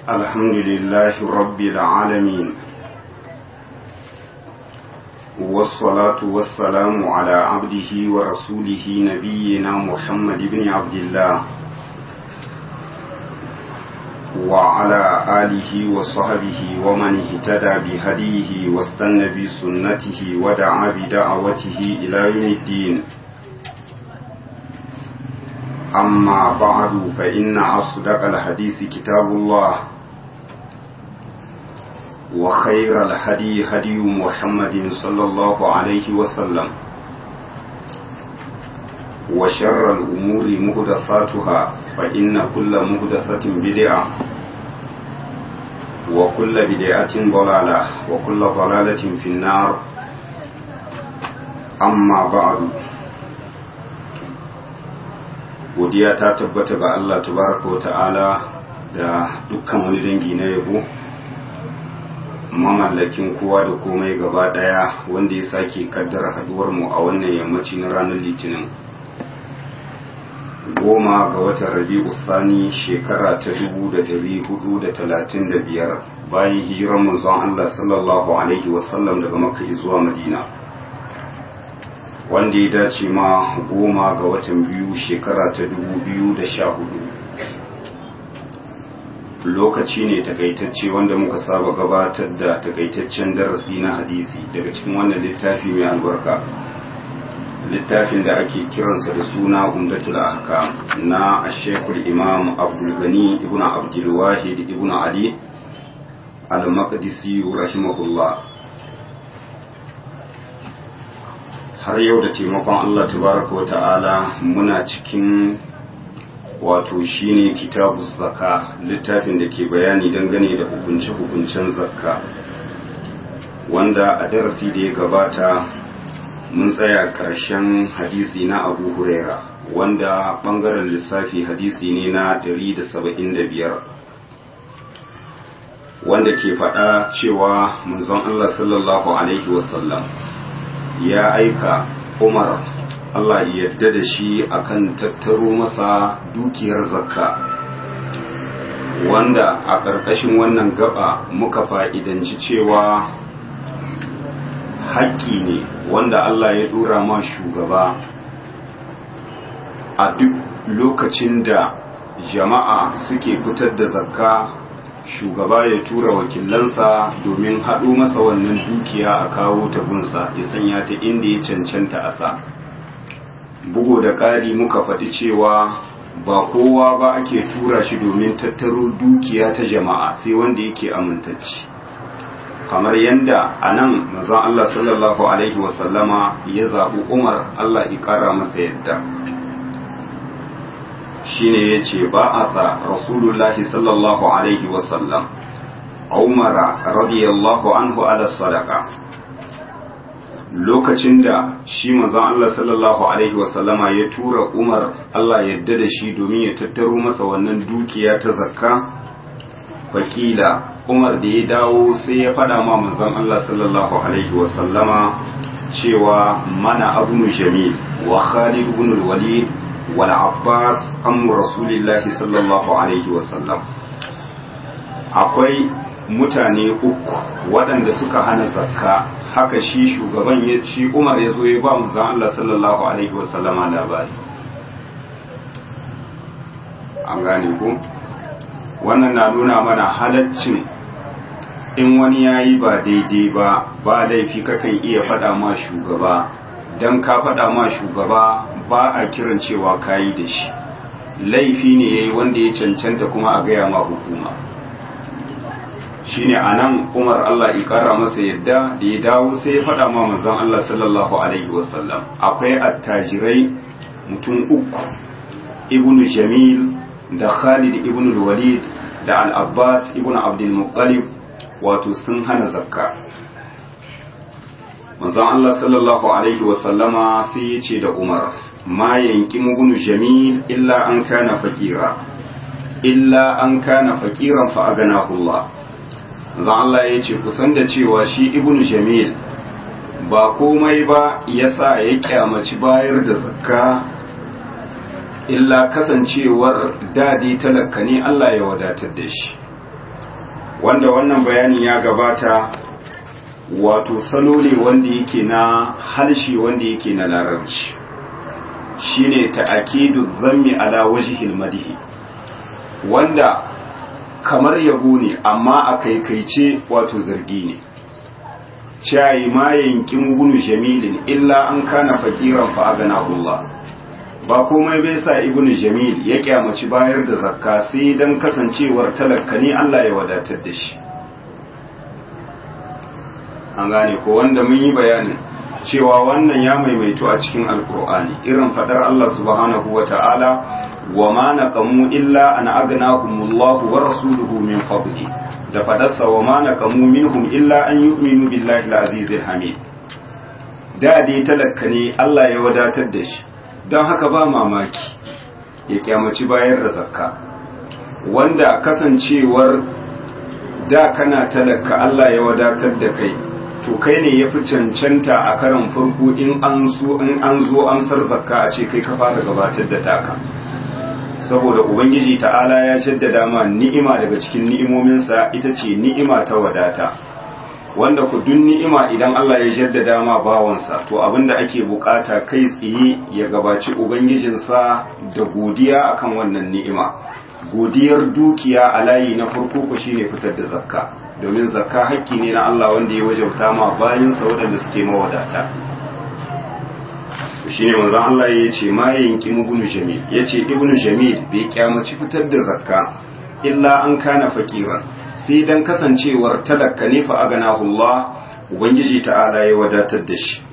الحمد لله رب العالمين والصلاة والسلام على عبده ورسوله نبينا محمد بن عبد الله وعلى آله وصحبه ومن اهتدى بهديه واستنى بسنته ودعا بدعوته إلى يوم الدين أما بعد فإن أصدق الحديث كتاب الله وخير الهدي هدي محمد صلى الله عليه وسلم وشر الأمور مهدثاتها فإن كل مهدثة بدعة وكل بدعة ضلالة وكل ضلالة في النار أما بعد godiya ta tabbata ga Allah tabaraka wa ta'ala da dukkan wani dangi na yabo mamallakin kowa da komai gaba daya wanda ya sake kaddara haduwar mu a wannan yammaci na ranar litinin goma ga watan rabi'u sani shekara ta dubu da dari hudu da talatin da biyar bayan hijiran manzon Allah sallallahu alaihi wasallam daga makka zuwa madina wanda ya dace ma goma ga watan biyu shekara ta dubu biyu da sha hudu lokaci ne takaitacce wanda muka saba gabatar da takaitaccen darasi na hadisi daga cikin wannan littafi mai albarka littafin da ake kiransa da suna umdatul ahkam na ashekul imam abdulgani ibn abdulwahid ibn ali al-maqdisi rahimahullah har yau da taimakon Allah tabaraka wa ta'ala muna cikin wato shine kitabu zakka littafin da ke bayani dangane da hukunce-hukuncen zakka wanda a darasi da ya gabata mun tsaya karshen hadisi na abu huraira wanda bangaren lissafi hadisi ne na 175 wanda ke faɗa cewa manzon Allah sallallahu alaihi wasallam ya aika umar Allah yadda da shi akan tattaro masa dukiyar zakka wanda a ƙarƙashin wannan gaba muka fa'idanci cewa haƙƙi ne wanda Allah ya ɗora ma shugaba a duk lokacin da jama'a suke fitar da zakka shugaba ya tura wakilansa domin haɗo masa wannan dukiya a kawo tabunsa ya sanya ta inda ya cancanta a sa bugu da ƙari muka faɗi cewa ba kowa ba ake tura shi domin tattaro dukiya ta jama'a sai wanda yake amintacci kamar yadda a nan mazan Allah sallallahu Alaihi wasallama ya zaɓi umar Allah ya ƙara masa yadda shine ya ce ba a sa rasulullahi sallallahu alaihi wasallam umara radiyallahu anhu ala sadaka lokacin da shi manzon Allah sallallahu alaihi wasallama ya tura umar Allah yadda da shi domin ya tattaro masa wannan dukiya ta zakka fakila umar da ya dawo sai ya fada ma manzon Allah sallallahu alaihi wasallama cewa mana abnu jamil wa khalid ibn al-walid والعباس أم رسول الله صلى الله عليه وسلم akwai mutane uku waɗanda suka hana zakka haka shi shugaban shi umar ya zo ya ba mu zan Allah sallallahu alaihi wasallama labari an gane ku wannan na nuna mana halaccin in wani ya yi ba daidai ba ba laifi kakan iya faɗa ma shugaba don ka faɗa ma shugaba ba a kiran cewa kayi da shi laifi ne yayi wanda ya cancanta kuma a gaya ma hukuma shine anan Umar Allah ya kara masa yadda da ya dawo sai ya faɗa ma manzon Allah sallallahu alaihi wasallam akwai attajirai mutum uku ibnu Jamil da Khalid ibn Walid da Al-Abbas ibn Abdul Muttalib wato sun hana zakka manzon Allah sallallahu alaihi wasallama sai ya ce da Umar ma yanki mugunu jamil illa an kana fakira illa an kana fakiran fa aganahu Allah zan Allah ya ce kusan da cewa shi ibnu jamil ba komai ba yasa ya kyamaci bayar da zakka illa kasancewar dadi talaka ne Allah ya wadatar da shi wanda wannan bayani ya gabata wato salo ne wanda yake na harshe wanda yake na larabci shine ta'akidu zammi ala wajhil madhi wanda kamar yabo ne amma a kaikaice wato zargi ne cayi ma yankin gunu jamilin illa an kana fakiran fa Allah ba komai bai sa ibnu jamil ya kyamaci bayar da zakka sai dan kasancewar talakka ne Allah ya wadatar da shi an gane ko wanda mun yi bayanin cewa wannan ya maimaito a cikin alkur'ani irin fadar Allah subhanahu wa ta'ala wa ma naqamu illa an aghnahumullahu wa rasuluhu min fadli da fadarsa wa ma naqamu minhum illa an yu'minu billahi al-azizil hamid da dai talakka ne Allah ya wadatar da shi don haka ba mamaki ya kyamaci bayar da zakka wanda kasancewar da kana talaka Allah ya wadatar da kai to kai ne ya fi cancanta a karan farko in an so in an zo an sar zakka a ce kai ka fara gabatar da taka saboda ubangiji ta'ala ya jaddada ma ni'ima daga cikin ni'imominsa ita ce ni'ima ta wadata wanda ku duk ni'ima idan Allah ya jaddada ma bawansa to abinda ake bukata kai tsaye ya gabaci ubangijinsa da godiya akan wannan ni'ima godiyar dukiya a layi na farko ku shine fitar da zakka domin zakka hakki ne na Allah wanda ya wajabta ma bayinsa waɗanda suke mawadata shine manzon Allah ya ce ma yanki ibnu jamil yace ibnu jamil bai kyamaci fitar da zakka illa an kana fakiran sai dan kasancewar talakka ne fa aganahu Allah ubangiji ta'ala ya wadatar da shi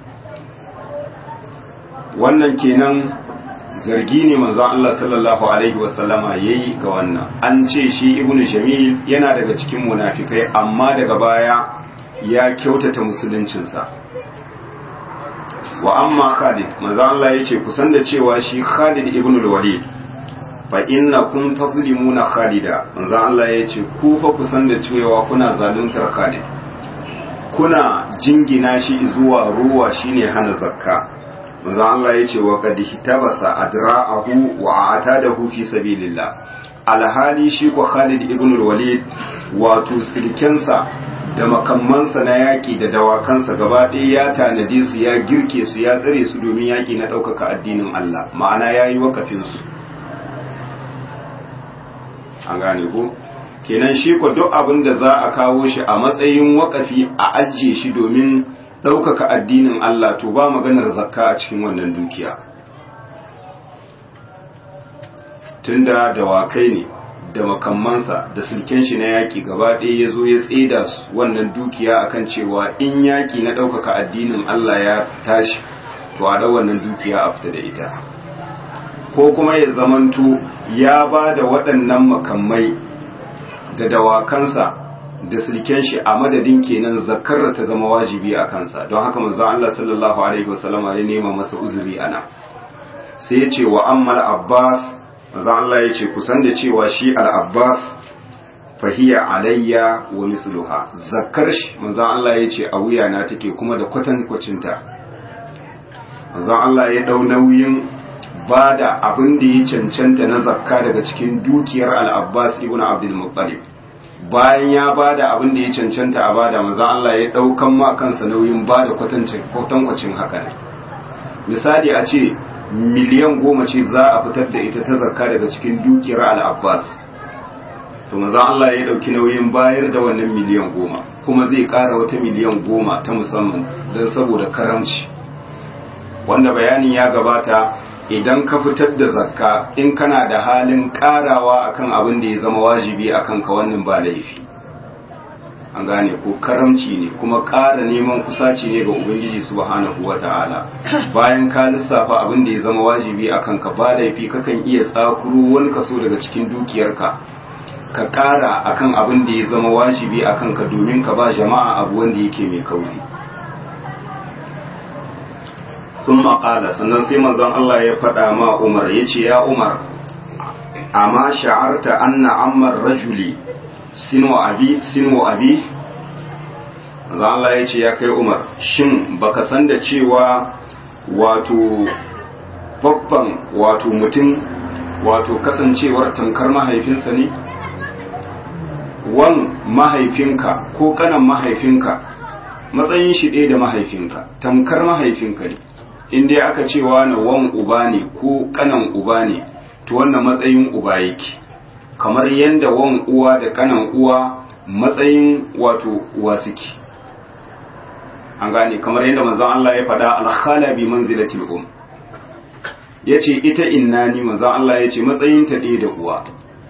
wannan kenan zargi ne manzon Allah sallallahu alaihi wasallama yayi ga wannan an ce shi ibnu jamil yana daga cikin munafikai amma daga baya ya kyautata musuluncinsa wa amma Khalid manzon Allah yace kusan da cewa shi Khalid ibn al-Walid fa innakum tazlimuna Khalida manzon Allah yace ku fa kusan da cewa kuna zaluntar Khalid kuna jingina shi zuwa ruwa shine hana zakka manzo Allah ya ce wa qad hitabasa adra'ahu wa atadahu fi sabilillah alhali shi ko Khalid ibn al-Walid wato silkensa da makammansa na yaki da dawakansa gaba ɗaya ya tanade su ya girke su ya tsare su domin yaki na ɗaukaka addinin Allah ma'ana yayi wakafin su an gane ko kenan shi ko duk abin da za a kawo shi a matsayin wakafi a ajiye shi domin ɗaukaka addinin Allah to ba maganar zakka a cikin wannan dukiya tunda dawakai ne da makammansa da sulken shi na yaƙi gaba ɗaya ya zo ya tseda wannan dukiya akan cewa in yaƙi na ɗaukaka addinin Allah ya tashi to a ɗau wannan dukiya a fita da ita ko kuma ya zamanto ya ba da waɗannan makamai da dawakansa da silken shi a madadin kenan zakar ta zama wajibi a kansa don haka manzo Allah sallallahu alaihi wasallam ya nema masa uzuri ana sai ya ce wa ammal abbas manzo Allah ya ce kusan da cewa shi al abbas fahiya alayya wa misluha zakar shi manzo Allah ya ce a wuya na take kuma da kwatan kwacinta manzo Allah ya dau nauyin bada abin da ya cancanta na zakka daga cikin dukiyar al abbas ibn abdul muttalib bayan ya bada abin da ya cancanta a bada manzo Allah ya daukan ma kansa nauyin bada kwatancin kwatankwacin haka ne misali a ce miliyan goma ce za a fitar da ita ta zakka daga cikin dukiyar al-Abbas to manzo Allah ya dauki nauyin bayar da wannan miliyan goma kuma zai kara wata miliyan goma ta musamman don saboda karamci wanda bayanin ya gabata idan ka fitar da zakka in kana da halin karawa akan abin da ya zama wajibi akan ka wannan ba laifi an gane ko karamci ne kuma ƙara neman kusaci ne ga ubangiji subhanahu wata'ala bayan ka lissafa abin da ya zama wajibi akan ka ba laifi kakan iya tsakuro wani kaso daga cikin dukiyarka ka ƙara akan abin da ya zama wajibi akan ka domin ka ba jama'a abu wanda yake mai kauri sun maƙala sannan sai manzon Allah ya faɗa ma Umar ya ce ya Umar amma sha'arta anna ammar rajuli sinu abi sinu abi manzon Allah ya ce ya kai Umar shin baka san da cewa wato babban wato mutum wato kasancewar tankar mahaifinsa ne wan mahaifinka ko kanan mahaifinka matsayin shi ɗaya da mahaifinka tamkar mahaifinka ne in dai aka ce wani wan uba ne ko kanan uba ne to wannan matsayin uba yake kamar yadda wan uwa da kanan uwa matsayin wato uwa suke an gane kamar yadda manzon Allah ya faɗa alkhala bi manzilatil um yace ita innani manzon Allah yace matsayin ta ɗaya da uwa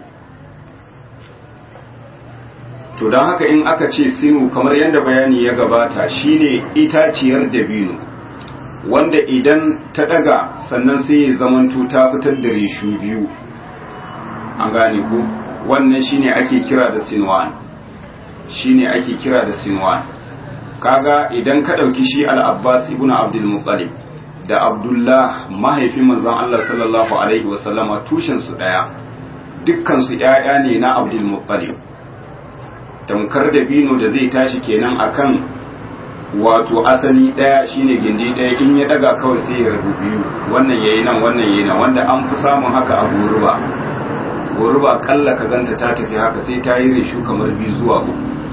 to don haka in aka ce sinu kamar yadda bayani ya gabata shine itaciyar dabino wanda idan ta daga sannan sai ya zamanto ta fitar da reshu biyu an gane ku wannan shine ake kira da sinwan shine ake kira da sinwan kaga idan ka dauki shi al-abbas ibn abdul muttalib da abdullah mahaifin manzon Allah sallallahu alaihi wasallama tushen su daya dukkan su ƴaƴa ne na abdul muttalib tamkar da bino da zai tashi kenan akan wato asali daya shine gindi daya in ya daga kawai sai ya rabu biyu wannan yayi nan wannan yayi nan wanda an fi samun haka a goruba goruba kalla ka ganta ta tafi haka sai ta yi reshu kamar biyu zuwa uku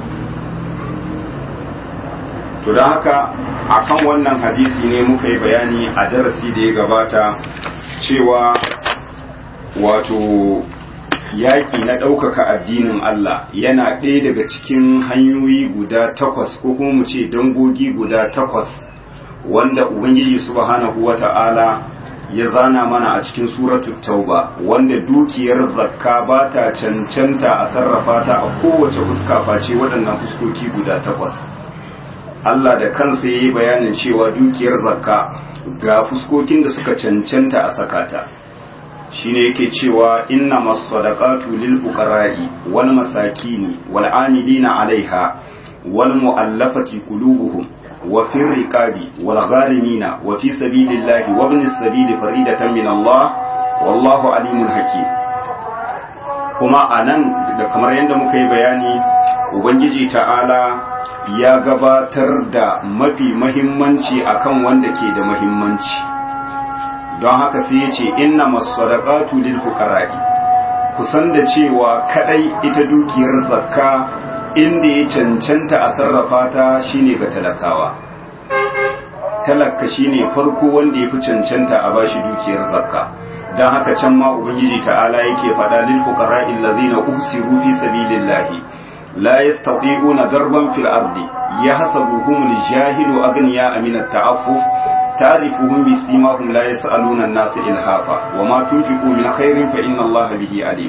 to don haka akan wannan hadisi ne muka yi bayani a darasi da ya gabata cewa wato yaƙi na ɗaukaka addinin Allah yana ɗaya daga cikin hanyoyi guda takwas ko kuma mu ce dangogi guda takwas wanda Ubangiji subhanahu wa ta'ala ya zana mana a cikin suratul tauba wanda dukiyar zakka ba ta cancanta a sarrafa ta a kowace fuska face waɗannan fuskoki guda takwas Allah da kansa ya yi bayanin cewa dukiyar zakka ga fuskokin da suka cancanta a sakata. shine yake cewa inna masadaqatu lil fuqara'i wal masakini wal amilina 'alaiha wal mu'allafati qulubuhum wa fir riqabi wal gharimina wa fi sabilillahi wa ibnis sabili faridatan min Allah wallahu alimun hakim kuma anan da kamar yadda muka yi bayani ubangiji ta'ala ya gabatar da mafi mahimmanci akan wanda ke da mahimmanci don haka sai ya ce inna masadaqatu lil fuqara'i kusan da cewa kadai ita dukiyar zakka inda ya cancanta a sarrafa ta shine ga talakawa talaka shine farko wanda ya fi cancanta a bashi dukiyar zakka don haka can ma ubangiji ta'ala yake faɗa lil fuqara'i allazina usiru fi sabilillahi la yastati'una darban fil ardi yahsabuhum al-jahilu aghniya min at-ta'affuf تعرفهم بسيماهم لا يسألون الناس إلهافا وما تنفقوا من خير فإن الله به عليم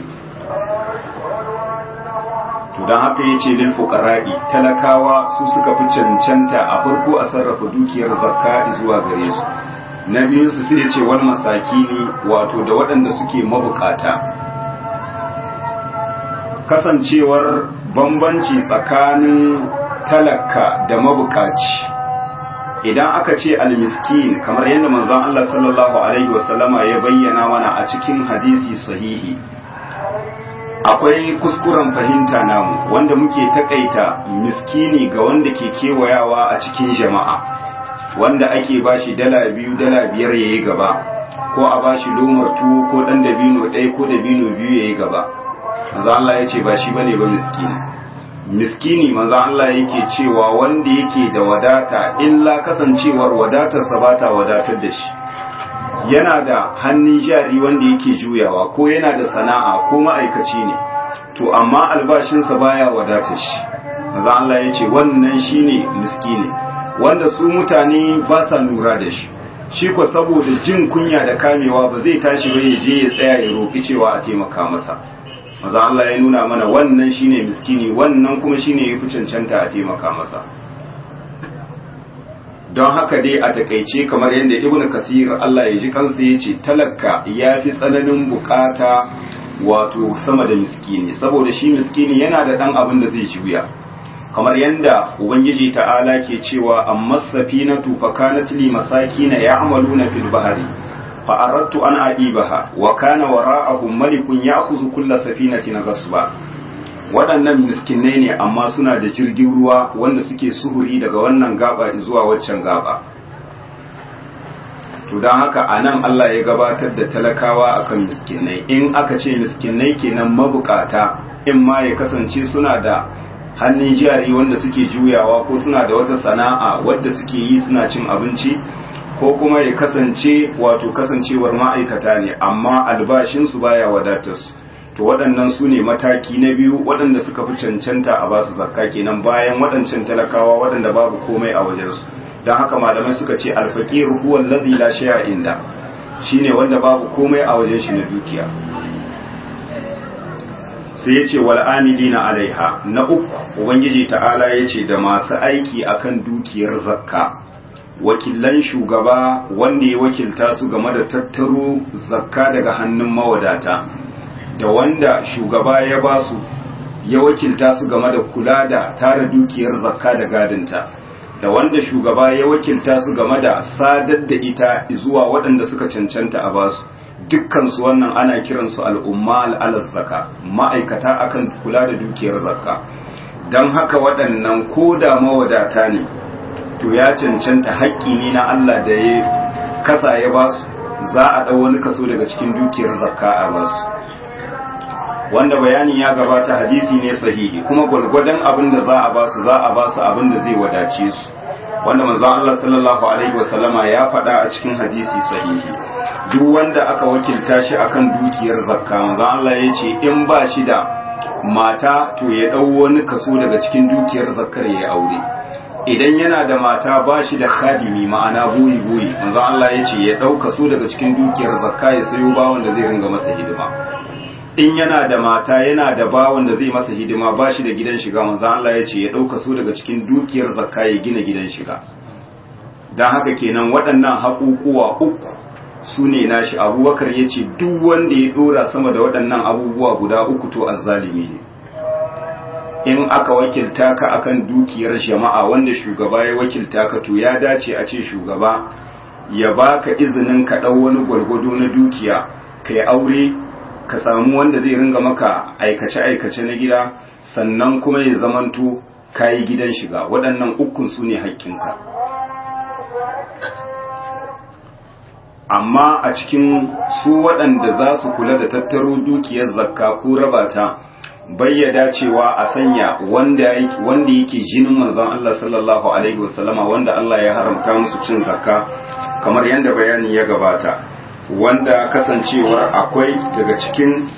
to don haka ya ce lil fuqara'i talakawa su suka fi cancanta a farko a sarrafa dukiyar zakka zuwa gare su na biyun su sai ya ce wal masakini wato da waɗanda suke mabukata kasancewar bambanci tsakanin talaka da mabukaci idan aka ce almiskin kamar yadda manzon Allah sallallahu alaihi wasallama ya bayyana mana a cikin hadisi sahihi akwai kuskuren fahimta namu wanda muke takaita miskini ga wanda ke kewayawa a cikin jama'a wanda ake bashi dala biyu dala biyar yayi gaba ko a bashi lomar tuwo ko dan dabino ɗaya ko dabino biyu yayi gaba manzon Allah ya ce ba shi bane ba miskini miskini manzo Allah yake cewa wanda yake da wadata illa kasancewar wadatarsa ba ta wadatar da shi yana da hannun jari wanda yake juyawa ko yana da sana'a ko ma'aikaci ne to amma albashinsa baya wadatar shi manzo Allah yace wannan shine miskini wanda su mutane ba sa lura da shi shi ko saboda jin kunya da kamewa ba zai tashi ba ya je ya tsaya ya roki cewa a taimaka masa maza Allah ya nuna mana wannan shine miskini wannan kuma shine yafi cancanta a taimaka masa don haka dai a takaice kamar yadda ibnu kasir Allah ya ji kansa yace talaka yafi tsananin bukata wato sama da miskini saboda shi miskini yana da dan abin da zai juya kamar yadda ubangiji ta'ala ke cewa amma safinatu fa kanat li masakin ya'maluna fil bahri فأردت أن أعيبها وكان وراءهم ملك يأخذ كل سفينة غصبا waɗannan miskinai ne amma suna da jirgin ruwa wanda suke suhuri daga wannan gaba zuwa waccan gaba to don haka a nan Allah ya gabatar da talakawa akan miskinai in aka ce miskinai kenan mabukata in ma ya kasance suna da hannun jari wanda suke juyawa ko suna da wata sana'a wadda suke yi suna cin abinci ko kuma ya kasance wato kasancewar ma'aikata ne amma albashinsu baya wadatar su to waɗannan su ne mataki na biyu waɗanda suka fi cancanta a basu zakka kenan bayan waɗancan talakawa waɗanda babu komai a wajensu don haka malamai suka ce alfaƙir huwa allazi la shay'a inda shine wanda babu komai a wajen shi na dukiya sai ya ce wal amilina alaiha na uku ubangiji ta'ala ya ce da masu aiki akan dukiyar zakka wakilan shugaba wanda ya wakilta su game da tattaro zakka daga hannun mawadata da wanda shugaba ya ba su ya wakilta su game da kula da tara dukiyar zakka da gadinta da wanda shugaba ya wakilta su game da sadar da ita zuwa waɗanda suka cancanta a basu dukkansu wannan ana kiransu al'umma al'alar zaka ma'aikata akan kula da dukiyar zakka don haka waɗannan ko da mawadata ne to ya cancanta haƙƙi ne na Allah da ya kasa ya basu za a ɗau wani kaso daga cikin dukiyar zakka a basu wanda bayani ya gabata hadisi ne sahihi kuma gwargwadon abin da za a basu za a basu abin da zai wadace su wanda manzon Allah sallallahu alaihi wasallama ya faɗa a cikin hadisi sahihi duk wanda aka wakilta shi akan dukiyar zakka manzon Allah ya ce in ba shi da mata to ya ɗau wani kaso daga cikin dukiyar zakkar ya aure idan yana da mata ba shi da khadimi ma'ana boyi boyi manzon Allah ya ce ya ɗau kaso daga cikin dukiyar zakka ya sayo bawon da zai ringa masa hidima in yana da mata yana da bawon da zai masa hidima ba shi da gidan shiga manzon Allah ya ce ya ɗauka su daga cikin dukiyar zakka ya gina gidan shiga don haka kenan waɗannan haƙuƙuwa uku su ne nashi abubakar ya ce duk wanda ya ɗora sama da waɗannan abubuwa guda uku to azzalimi ne in aka wakilta ka akan dukiyar jama'a wanda shugaba ya wakilta ka to ya dace a ce shugaba ya baka izinin ka ɗau wani gwargwado na dukiya ka yi aure ka samu wanda zai ringa maka aikace-aikace na gida sannan kuma ya zamanto kayi gidan shiga waɗannan ukun su ne haƙƙinka amma a cikin su waɗanda za su kula da tattaro dukiyar zakka ko rabata bayyada cewa a sanya wanda yake jinin manzon Allah sallallahu alaihi wasallama wanda Allah ya haramta musu cin zakka kamar yadda bayani ya gabata wanda kasancewar akwai daga cikin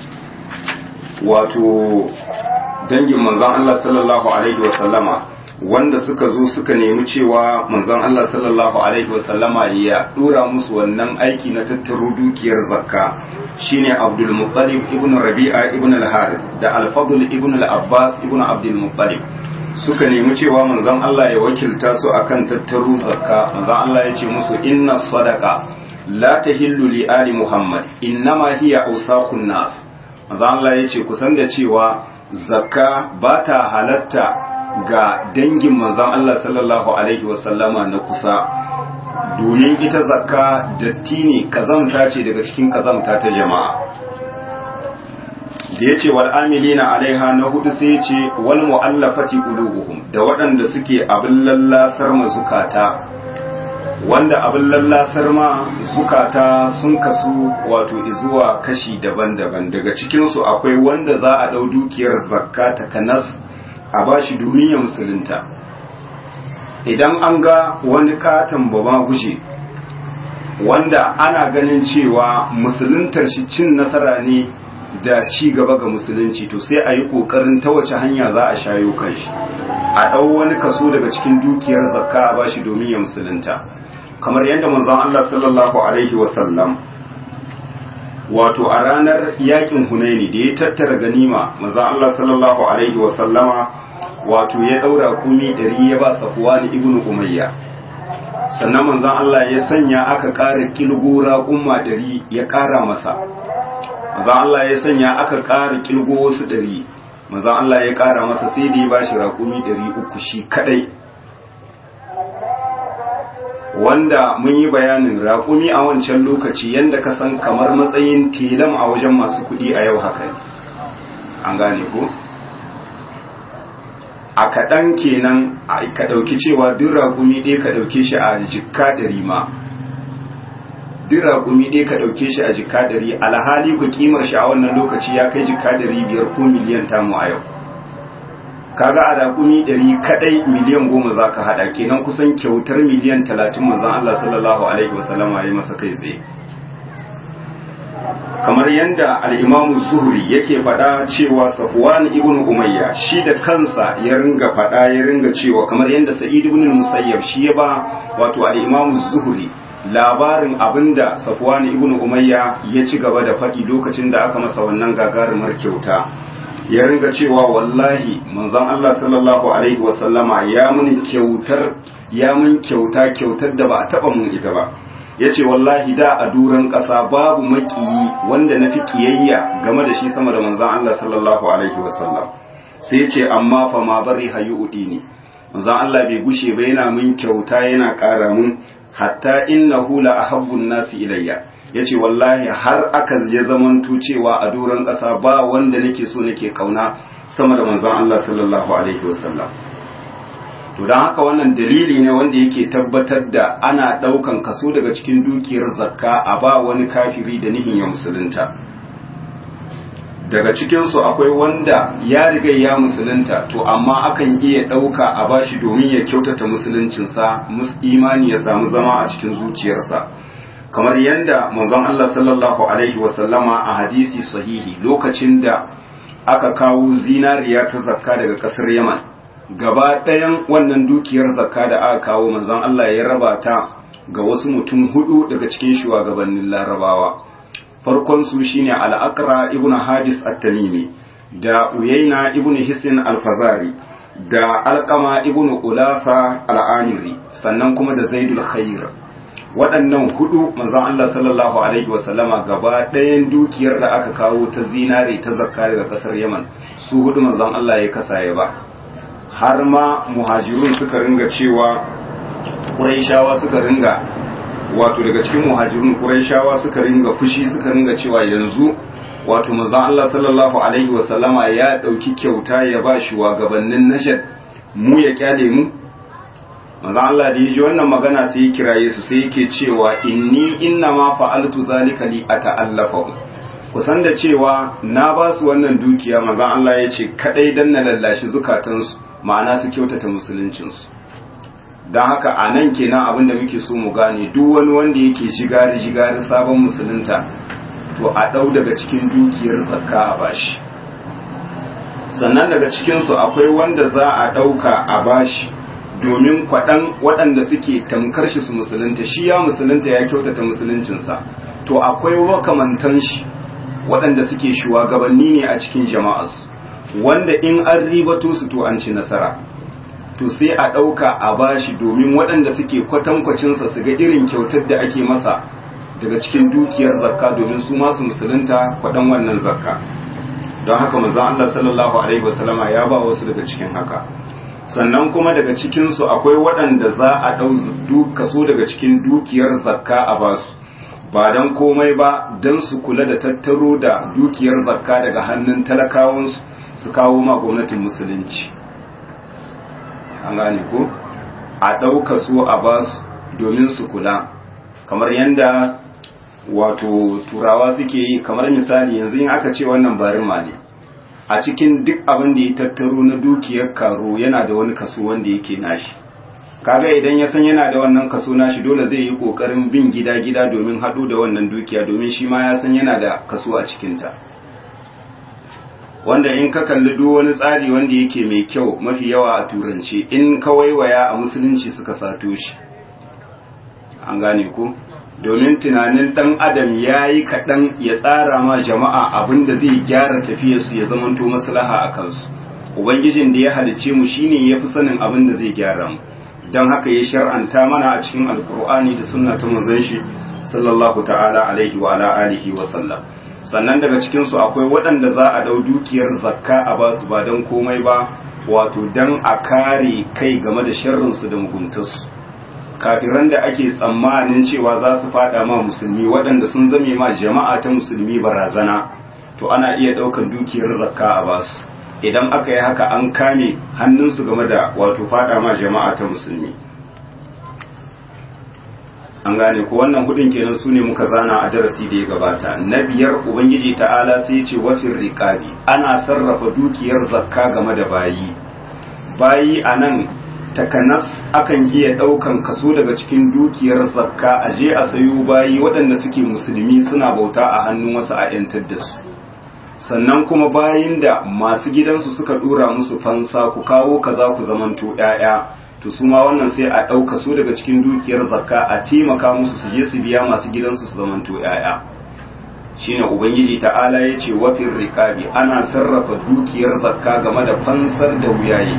wato dangin manzon Allah sallallahu alaihi wasallama wanda suka zo suka nemi cewa manzon Allah sallallahu alaihi wasallama ya dora musu wannan aiki na tattaro dukiyar zakka shine Abdul Muttalib ibn Rabi'a ibn al-Harith da Al-Fadl ibn al-Abbas ibn Abdul Muttalib suka nemi cewa manzon Allah ya wakilta su akan tattaro zakka manzon Allah ya ce musu inna sadaqa la tahillu li ali Muhammad innama hiya awsaqun nas manzon Allah ya ce kusan da cewa zakka ba ta halatta ga dangin manzon Allah sallallahu alaihi wasallama na kusa domin ita zakka datti ne kazamta ce daga cikin kazamta ta jama'a da ya ce wal amilina alaiha na hudu sai ce wal mu'allafati qulubuhum da waɗanda suke abin lallasar ma zukata wanda abin lallasar ma zukata sun kasu wato izuwa kashi daban-daban daga cikinsu akwai wanda za a ɗau dukiyar zakka ta kanas a bashi domin ya musulunta idan an ga wani katon baba guje wanda ana ganin cewa musuluntar shi cin nasara ne da ci gaba ga musulunci to sai a yi kokarin ta wace hanya za a shayo kan shi a ɗau wani kaso daga cikin dukiyar zakka a bashi domin ya musulunta kamar yadda manzon Allah sallallahu alaihi wasallam wato a ranar yakin hunaini da ya tattara ganima manzon Allah sallallahu alaihi wasallama wato ya daura kumi ɗari ya ba safuwa ni ibnu umayya sannan manzon Allah ya sanya aka ƙara kilgo raƙumma ɗari ya ƙara masa manzon Allah ya sanya aka ƙara kilgo wasu ɗari manzon Allah ya ƙara masa sai da ya ba shi raƙumi ɗari uku shi kaɗai wanda mun yi bayanin raƙumi a wancan lokaci yadda ka san kamar matsayin telam a wajen masu kuɗi a yau haka ne an gane ko a kaɗan kenan ka ɗauki cewa duk raƙumi ɗaya ka ɗauke shi a jikka ɗari ma duk raƙumi ɗaya ka ɗauke shi a jika ɗari alhali ku kimar shi a wannan lokaci ya kai jika ɗari biyar ko miliyan tamu a yau kaga a raƙumi ɗari kaɗai miliyan goma za ka haɗa kenan kusan kyautar miliyan talatin manzon Allah sallallahu alaihi wasallama ya masa kai tsaye kamar yadda al'imamu zuhri yake faɗa cewa safwan ibn umayya shi da kansa ya ringa faɗa ya ringa cewa kamar yadda sa'id ibn musayyab shi ya ba wato al'imamu zuhri labarin abinda safwan ibn umayya ya ci gaba da faɗi lokacin da aka masa wannan gagarumar kyauta ya ringa cewa wallahi manzon Allah sallallahu alaihi wasallama ya mun kyautar ya mun kyauta kyautar da ba a taɓa mun ita ba ya ce wallahi da a duran ƙasa babu makiyi wanda na fi ƙiyayya game da shi sama da manzan Allah sallallahu Alaihi wasallam sai ce amma fa ma bari hayi uɗi ne manzan Allah bai gushe ba yana min kyauta yana ƙara mun hatta inna hula a habbun nasi ilayya ya ce wallahi har aka ya zamanto cewa a duran ƙasa ba wanda nake so nake kauna sama da manzan Allah sallallahu Alaihi wasallam to don haka wannan dalili ne wanda yake tabbatar da ana ɗaukan kaso daga cikin dukiyar zakka a ba wani kafiri da nihin ya musulunta daga cikinsu akwai wanda ya riga ya musulunta to amma akan iya ɗauka a bashi domin ya kyautata musuluncinsa imani ya samu zama a cikin zuciyarsa kamar yadda manzon Allah sallallahu alaihi wasallama a hadisi sahihi lokacin da aka kawo zinariya ta zakka daga ƙasar yaman gaba ɗayan wannan dukiyar zakka da aka kawo manzon Allah ya raba ta ga wasu mutum hudu daga cikin shugabannin larabawa farkon su shine al-aqra ibnu hadis at-tamimi da uyayna ibnu hisn al-fazari da alqama ibnu ulafa al-amiri sannan kuma da zaidul khair waɗannan hudu manzon Allah sallallahu alaihi wasallama gaba ɗayan dukiyar da aka kawo ta zinare ta zakka daga ƙasar Yaman su hudu manzon Allah ya kasa ya ba har ma muhajirun suka ringa cewa Qurayshawa suka ringa wato daga cikin muhajirun Qurayshawa suka ringa fushi suka ringa cewa yanzu wato manzon Allah sallallahu alaihi wasallama ya dauki kyauta ya ba shi wa gabanin Najd mu ya kyale mu manzon Allah da yaji wannan magana sai ya kiraye su sai yake cewa inni inna ma fa'altu zalika li ata'allafa kusan da cewa na ba su wannan dukiya manzon Allah ya ce kadai dan na lallashi zukatansu ma'ana su kyautata musuluncinsu don haka a nan kenan abin da muke so mu gane duk wani wanda yake jigari jigari sabon musulunta to a ɗau daga cikin dukiyar zakka a bashi sannan daga cikinsu akwai wanda za a ɗauka a bashi domin kwaɗan waɗanda suke tamkar shi su musulunta shi ya musulunta ya kyautata musuluncinsa to akwai makamantan shi waɗanda suke shugabanni ne a cikin jama'arsu wanda in an ribato su to an ci nasara to sai a ɗauka a bashi domin waɗanda suke kwatankwacinsa su ga irin kyautar da ake masa daga cikin dukiyar zakka domin su masu musulunta kwaɗan wannan zakka don haka manzon Allah sallallahu alaihi wasallama ya ba wasu daga cikin haka sannan kuma daga cikinsu akwai waɗanda za a ɗau kaso daga cikin dukiyar zakka a basu ba don komai ba don su kula da tattaro da dukiyar zakka daga hannun talakawansu su kawo ma gwamnatin musulunci an gane ko a ɗauka su a basu domin su kula kamar yadda wato turawa suke yi kamar misali yanzu in aka ce wannan barima ne a cikin duk abin da ya tattaro na dukiyar karo yana da wani kaso wanda yake nashi kaga idan ya san yana da wannan kaso nashi dole zai yi kokarin bin gida-gida domin haɗu da wannan dukiya domin shi ma ya san yana da kaso a cikinta wanda in ka kalli duk wani tsari wanda yake mai kyau mafi yawa a turanci in ka waiwaya a musulunci suka sato shi an gane ku domin tunanin dan adam ya yi kaɗan ya tsara ma jama'a abin da zai gyara tafiyarsu ya zamanto maslaha a kansu ubangijin da ya halice mu shine ya fi sanin abin da zai gyara mu don haka ya shar'anta mana a cikin alkur'ani da sunna ta manzon shi sallallahu ta'ala alaihi wa ala alihi wa sallam sannan daga cikin su akwai waɗanda za a dau dukiyar zakka a basu ba don komai ba wato dan a kare kai game da sharrin su da muguntarsu kafiran da ake tsammanin cewa za su fada ma musulmi waɗanda sun zame ma jama'a ta musulmi barazana to ana iya ɗaukar dukiyar zakka a basu idan aka yi haka an kame hannunsu game da wato fada ma jama'a ta musulmi an gane ko wannan hudun kenan su ne muka zana a darasi da ya gabata na biyar ubangiji ta'ala sai ya ce wafin riƙabi ana sarrafa dukiyar zakka game da bayi bayi a nan takanas akan iya ɗaukan kaso daga cikin dukiyar zakka a je a sayo bayi waɗanda suke musulmi suna bauta a hannun wasu a 'yantar da su sannan kuma bayin da masu gidansu suka ɗora musu fansa ku kawo kaza ku zamanto 'ya'ya to su ma wannan sai a ɗauka su daga cikin dukiyar zakka a taimaka musu su je su biya masu gidansu su zamanto 'ya'ya shine ubangiji ta'ala ya ce wafin rikabi ana sarrafa dukiyar zakka game da fansar da wuyaye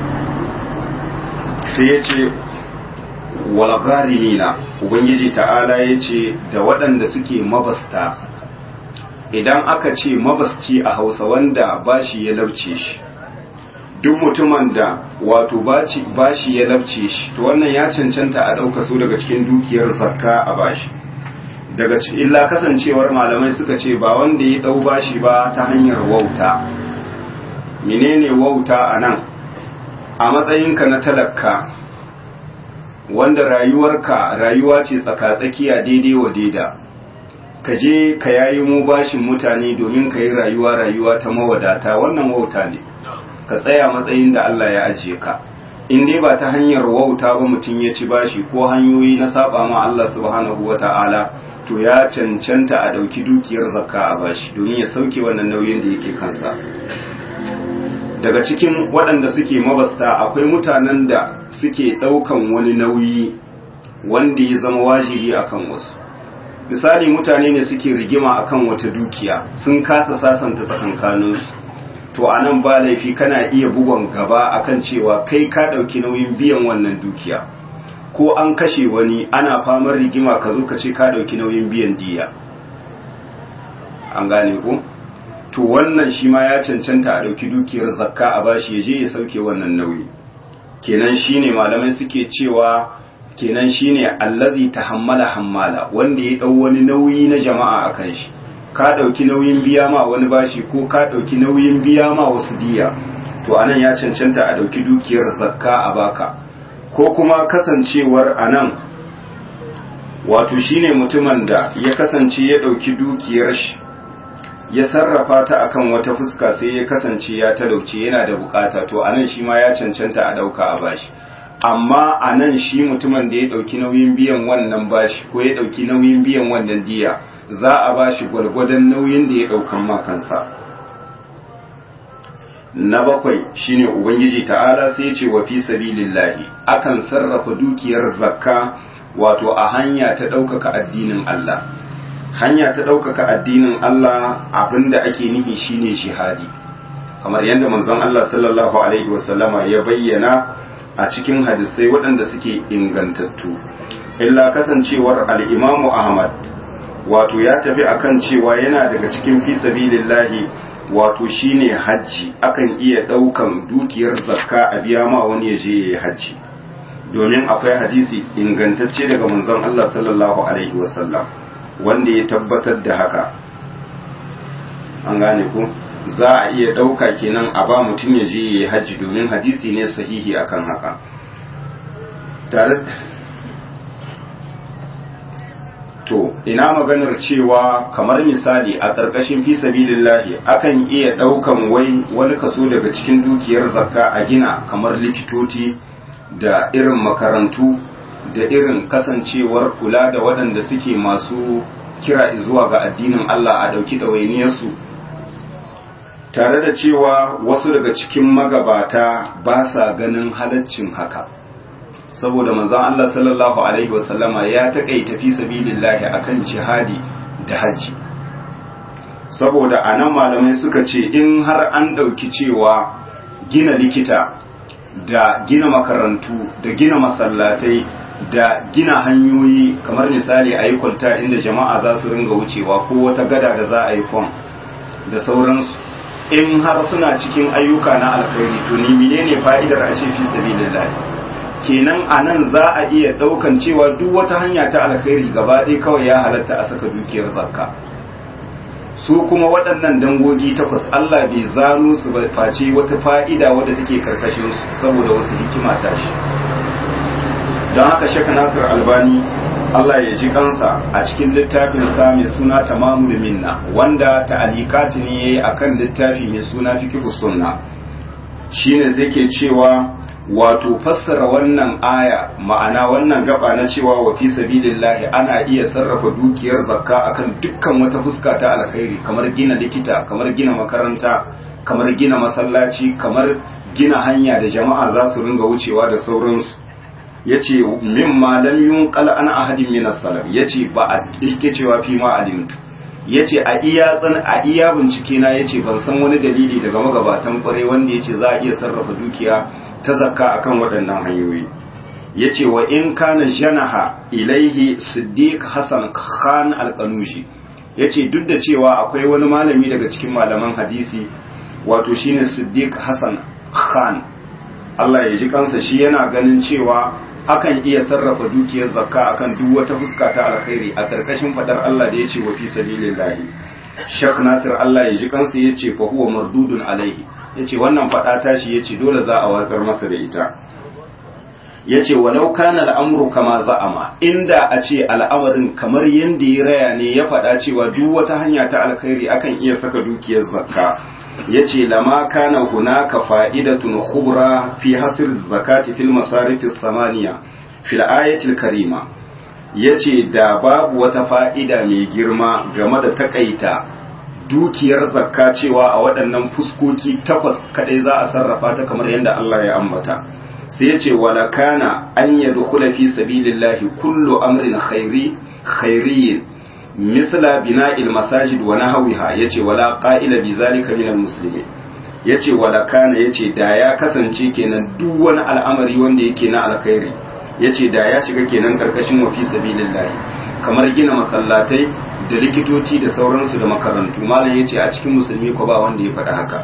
sai ya ce walgharimina ubangiji ta'ala ya ce da waɗanda suke mabasta idan aka ce mabasci a hausa wanda bashi ya labce shi duk mutumin da wato bashi ya labce shi to wannan ya cancanta a ɗauka su daga cikin dukiyar zakka a bashi daga illa kasancewar malamai suka ce ba wanda ya ɗau bashi ba ta hanyar wauta menene wauta a nan a matsayinka na talaka wanda rayuwarka rayuwa ce tsaka-tsakiya daidai wa daida ka je ka yayi mu bashin mutane domin ka yi rayuwa rayuwa ta mawadata wannan wauta ne ka tsaya matsayin da Allah ya ajiye ka in dai ba ta hanyar wauta ba mutum ya ci bashi ko hanyoyi na saba ma Allah subhanahu wata'ala to ya cancanta a ɗauki dukiyar zakka a bashi domin ya sauke wannan nauyin da yake kansa daga cikin waɗanda suke mabasta akwai mutanen da suke ɗaukan wani nauyi wanda ya zama wajibi akan wasu misali mutane ne suke rigima akan wata dukiya sun kasa sasanta tsakankaninsu to a nan ba laifi kana iya bugon gaba akan cewa kai ka ɗauki nauyin biyan wannan dukiya ko an kashe wani ana famar rigima ka zo ka ce ka ɗauki nauyin biyan diya an gane ku to wannan shi ma ya cancanta a ɗauki dukiyar zakka a bashi ya je ya sauke wannan nauyi kenan shine malamai suke cewa kenan shine allazi tahammala hammala wanda ya ɗau wani nauyi na jama'a akan shi ka ɗauki nauyin biya ma wani bashi ko ka ɗauki nauyin biya ma wasu diya to anan ya cancanta a ɗauki dukiyar zakka a baka ko kuma kasancewar anan wato shine mutumin da ya kasance ya ɗauki dukiyar shi ya sarrafa ta akan wata fuska sai ya kasance ya talauce yana da bukata to anan shi ma ya cancanta a dauka a bashi amma anan shi mutumin da ya dauki nauyin biyan wannan bashi ko ya dauki nauyin biyan wannan diya za a bashi gwargwadon nauyin da ya daukan ma kansa na bakwai shine ubangiji ta'ala sai ya ce wa fi sabilillahi akan sarrafa dukiyar zakka wato a hanya ta ɗaukaka addinin Allah hanya ta ɗaukaka addinin Allah abinda ake nihi shine jihadi kamar yadda manzon Allah sallallahu alaihi wasallama ya bayyana a cikin hadisai waɗanda suke ingantattu illa kasancewar al-Imam Ahmad wato ya tafi akan cewa yana daga cikin fi sabilillahi wato shine hajji akan iya ɗaukan dukiyar zakka a biya ma wani ya je yayi hajji domin akwai hadisi ingantacce daga manzon Allah sallallahu alaihi wasallam wanda ya tabbatar da haka an gane ku za a iya ɗauka kenan a ba mutum ya je ya yi hajji domin hadisi ne sahihi akan haka tare to ina maganar cewa kamar misali a ƙarƙashin fi sabilillahi akan iya ɗaukan wai wani kaso daga cikin dukiyar zakka a gina kamar likitoci da irin makarantu da irin kasancewar kula da waɗanda suke masu kira zuwa ga addinin Allah a ɗauki ɗawainiyarsu tare da cewa wasu daga cikin magabata ba sa ganin halaccin haka saboda manzon Allah sallallahu alaihi wasallama ya taƙaita fi sabilillahi akan jihadi da hajji saboda anan malamai suka ce in har an ɗauki cewa gina likita da gina makarantu da gina masallatai da gina hanyoyi kamar misali a yi kwalta inda jama'a za su ringa wucewa ko wata gada da za a yi fon da sauransu in har suna cikin ayyuka na alkhairi to ni menene fa'idar a ce fi sabilillah kenan a nan za a iya daukan cewa duk wata hanya ta alkhairi gaba ɗaya kawai ya halatta a saka dukiyar zakka su kuma waɗannan dangogi takwas Allah bai zano su ba face wata fa'ida wadda take karkashin su saboda wasu hikima ta shi don haka shaka nasir albani Allah ya ji kansa a cikin littafin sa mai suna tamamul minna wanda ta'alikati ne yayi akan littafi mai suna fiqhus sunna shine zai ke cewa wato fassara wannan aya ma'ana wannan gaba na cewa wa fi sabilillahi ana iya sarrafa dukiyar zakka akan dukkan wata fuska ta alkhairi kamar gina likita kamar gina makaranta kamar gina masallaci kamar gina hanya da jama'a za su ringa wucewa da sauransu yace mimma lam yunqal an ahadin min as-salaf yace ba a yake cewa fi ma alimtu yace a iya tsan a iya bincike na yace ban san wani dalili daga magabatan kware wanda yace za a iya sarrafa dukiya ta zakka akan waɗannan hanyoyi yace wa in kana janaha ilaihi siddiq hasan khan al-qanushi yace duk da cewa akwai wani malami daga cikin malaman hadisi wato shine siddiq hasan khan Allah ya ji kansa shi yana ganin cewa akan iya sarrafa dukiyar zakka akan duk wata fuska ta alkhairi a karkashin fadar Allah da yace wa fi sabilillahi Sheikh Nasir Allah ya ji kansa yace fa huwa mardudun alaihi yace wannan fada tashi yace dole za a watsar masa da ita yace walau kana al'amru kama za'ama inda a ce al'amarin kamar yanda ya raya ne ya fada cewa duk wata hanya ta alkhairi akan iya saka dukiyar zakka yace lama kana hunaka fa'idatun khubra fi hasr zakati fil masarif samaniya fil ayatil karima yace da babu wata fa'ida mai girma game da takaita dukiyar zakka cewa a waɗannan fuskoki takwas kadai za a sarrafa ta kamar yadda Allah ya ambata sai yace wala kana an yadkhula fi sabilillahi kullu amrin khairi khairiyyin misla bina'il masajid wa nahwiha yace wala qa'ila bi zalika min almuslimin yace wala kana yace da ya kasance kenan duk wani al'amari wanda yake na alkhairi yace da ya shiga kenan karkashin wa fi sabilillah kamar gina masallatai da likitoci da sauransu da makarantu malam yace a cikin musulmi ko ba wanda ya faɗa haka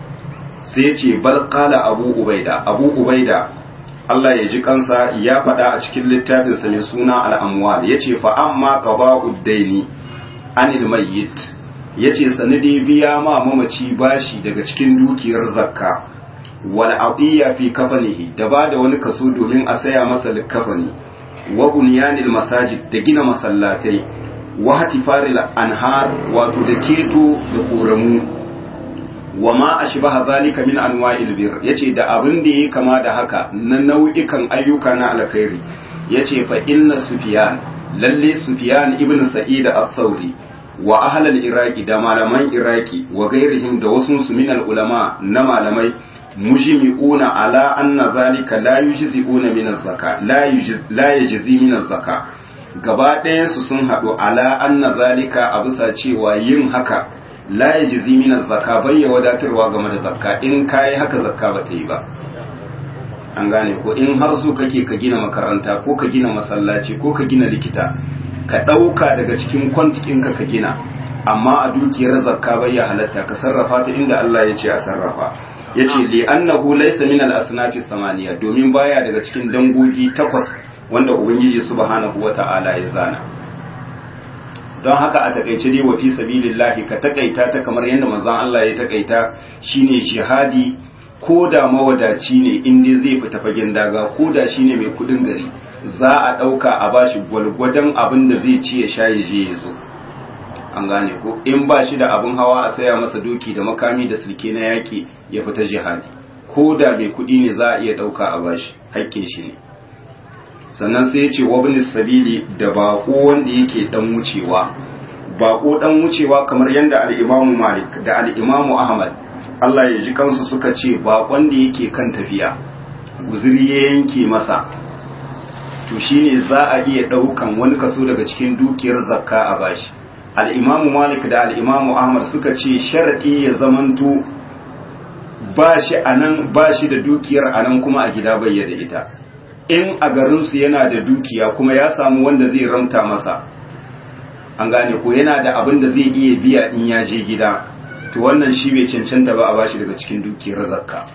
sai yace bal qala abu ubaida abu ubaida Allah ya ji kansa ya faɗa a cikin littafinsa mai suna al'amwal ya ce fa'amma ƙaba uddaini anil mayyit ya ce sanadi biya ma mamaci bashi daga cikin dukiyar zakka wal atiya fi kafanihi da ba da wani kaso domin a saya masa likafani wa bunyanil masajid da gina masallatai wa hatifaril anhar wato da keto da koramu wa ma ashbaha zalika min anwa'il bir yace da abin da yake kama da haka na nau'ikan ayyuka na alkhairi yace fa inna sufyan lalle sufyan ibn sa'id al-thawri wa ahl al-iraqi da malaman iraqi wa gairihim da wasu su min ulama na malamai mujmi'una ala anna zalika la yujzi'una min az-zaka la yujzi la yajzi min az-zaka gaba ɗayan su sun haɗu ala anna zalika a bisa cewa yin haka la ya jizi minar zakka bai ya wadatarwa game da zakka in kayi haka zakka ba ta yi ba an gane ko in har so kake ka gina makaranta ko ka gina masallaci ko ka gina likita ka ɗauka daga cikin kwantikinka ka gina amma a dukiyar zakka bai ya halatta ka sarrafa ta inda Allah ya ce a sarrafa ya ce li annahu laysa min al-asnafi samaniya domin baya daga cikin dangogi takwas wanda ubangiji subhanahu wata'ala ya zana don haka a takaice dai wa fi sabilillahi ka takaita ta kamar yadda manzon Allah ya takaita shine jihadi ko da mawadaci ne in dai zai fita fagen daga ko da shine mai kudin gari za a dauka a bashi gwalgwadon abin da zai ci ya sha ya je ya zo an gane ko in ba shi da abin hawa a saya masa doki da makami da silke na yaki ya fita jihadi ko da mai kudi ne za a iya dauka a bashi haƙƙin shi ne sannan sai ya ce wabin sabili da bako wanda yake dan wucewa bako dan wucewa kamar yadda al-imamu malik da al-imamu ahmad Allah ya ji kansu suka ce bakon da yake kan tafiya guzuri ya yanke masa to shine za a iya daukan wani kaso daga cikin dukiyar zakka a bashi al-imamu malik da al-imamu ahmad suka ce sharadi ya zamanto ba shi anan ba shi da dukiyar anan kuma a gida bai da ita in a garinsu yana da dukiya kuma ya samu wanda zai ramta masa an gane ko yana da abin da zai iya biya in ya je gida to wannan shi bai cancanta ba a bashi daga cikin dukiyar zakka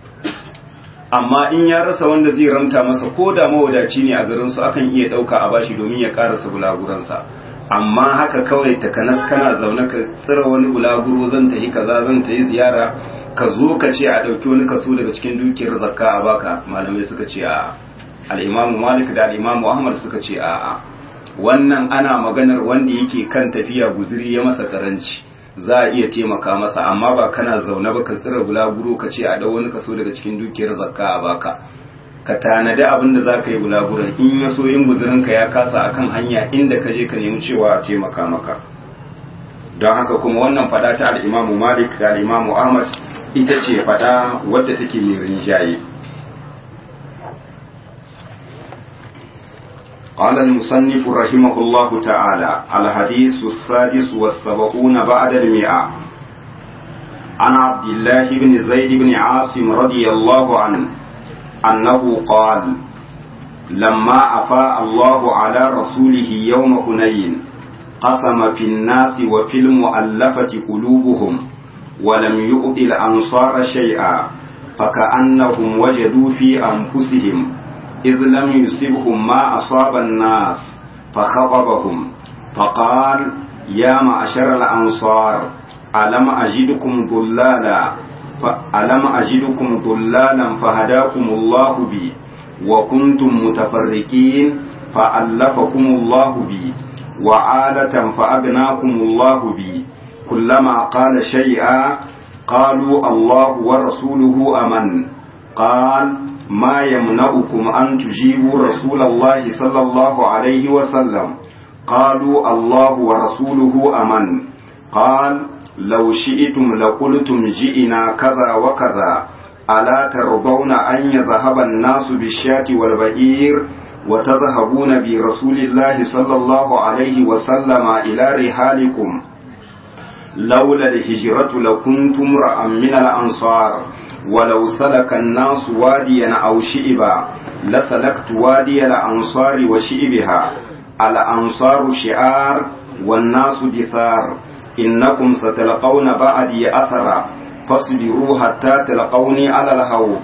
amma in ya rasa wanda zai ramta masa ko da mawadaci ne a garinsu akan iya ɗauka a bashi domin ya karasa bulaguransa amma haka kawai takanas kana zaune ka tsira wani bulaguro zan tafi kaza zan tafi ziyara ka zo ka ce a ɗauki wani kaso daga cikin dukiyar zakka a baka malamai suka ce a al'imamu malik da al'imamu ahmad suka ce a wannan ana maganar wanda yake kan tafiya guziri ya masa karanci za a iya taimaka masa amma ba kana zaune ba ka tsira bulaguro ka ce a dau wani kaso daga cikin dukiyar zakka a baka ka tanadi abin da za ka yi bulaguran in ya so yin guzurinka ya kasa akan hanya inda ka je ka nemi cewa a taimaka maka don haka kuma wannan fada ta al'imamu malik da al'imamu ahmad ita ce fada wadda take mai rinjaye قال المصنف رحمه الله تعالى الحديث السادس والسبعون بعد المئة عن عبد الله بن زيد بن عاصم رضي الله عنه أنه قال لما أفاء الله على رسوله يوم هنين قسم في الناس وفي المؤلفة قلوبهم ولم يؤت الأنصار شيئا فكأنهم وجدوا في أنفسهم إذ لم يصبهم ما أصاب الناس فخطبهم فقال يا معشر الأنصار ألم أجدكم ضلالا ألم أجدكم ضلالا فهداكم الله بي وكنتم متفرقين فألفكم الله بي وعالة فأغناكم الله بي كلما قال شيئا قالوا الله ورسوله أمن قال ما يمنعكم أن تجيبوا رسول الله صلى الله عليه وسلم قالوا الله ورسوله أمن قال لو شئتم لقلتم جئنا كذا وكذا ألا ترضون أن يذهب الناس بالشاة والبعير وتذهبون برسول الله صلى الله عليه وسلم إلى رحالكم لولا الهجرة لكنتم امرأ من الأنصار ولو سلك الناس واديا أو شئبا لسلكت وادي الأنصار وشئبها الأنصار شعار والناس دثار إنكم ستلقون بعدي أثرا فاصبروا حتى تلقوني على الهوب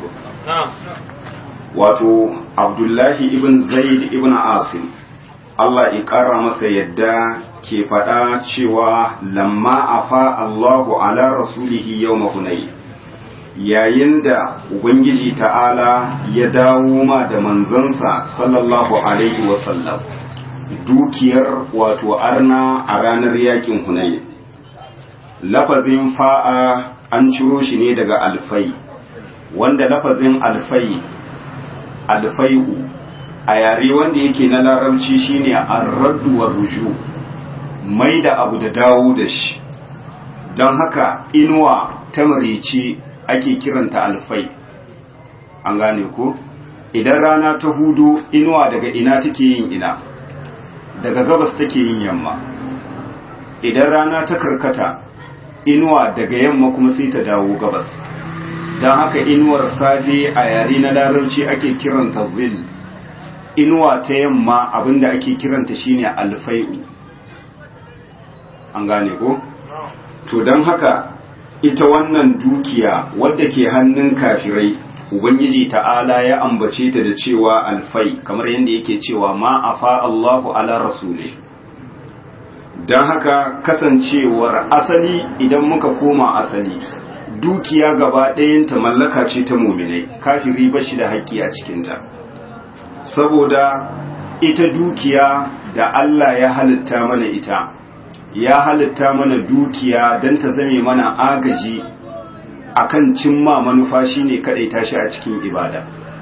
wato abdullahi ibn zaid ibn asim Allah ya ƙara masa yadda ke faɗa cewa lamma afa Allahu ala rasulihi yau mahunai yayin da Ubangiji ta'ala ya dawo ma da manzansa sallallahu alaihi wasallam dukiyar wato arna a ranar yakin hunai lafazin fa'a an ciro shi ne daga alfai wanda lafazin alfai alfai'u a yare wanda yake na larabci shine arraddu wa ruju mai da abu da dawo da shi don haka inuwa ta marici ake kiranta alfai an gane ko idan rana ta hudu inuwa daga ina take yin ina daga gabas take yin yamma idan rana ta karkata inuwa daga yamma kuma sai ta dawo gabas don haka inuwar safe a yare na larabci ake kiranta zil inuwa ta yamma abinda ake kiranta shine alfai'u an gane ko to don haka ita wannan dukiya wadda ke hannun kafirai ubangiji ta'ala ya ambace ta da cewa alfai kamar yadda yake cewa ma afa Allahu ala rasuli don haka kasancewar asali idan muka koma asali dukiya gaba ɗayanta mallaka ce ta muminai kafiri ba shi da haƙƙi a cikinta saboda ita dukiya da Allah ya halitta mana ita ya halitta mana dukiya don ta zame mana agaji akan cimma manufa shine kadai tashi a cikin ibada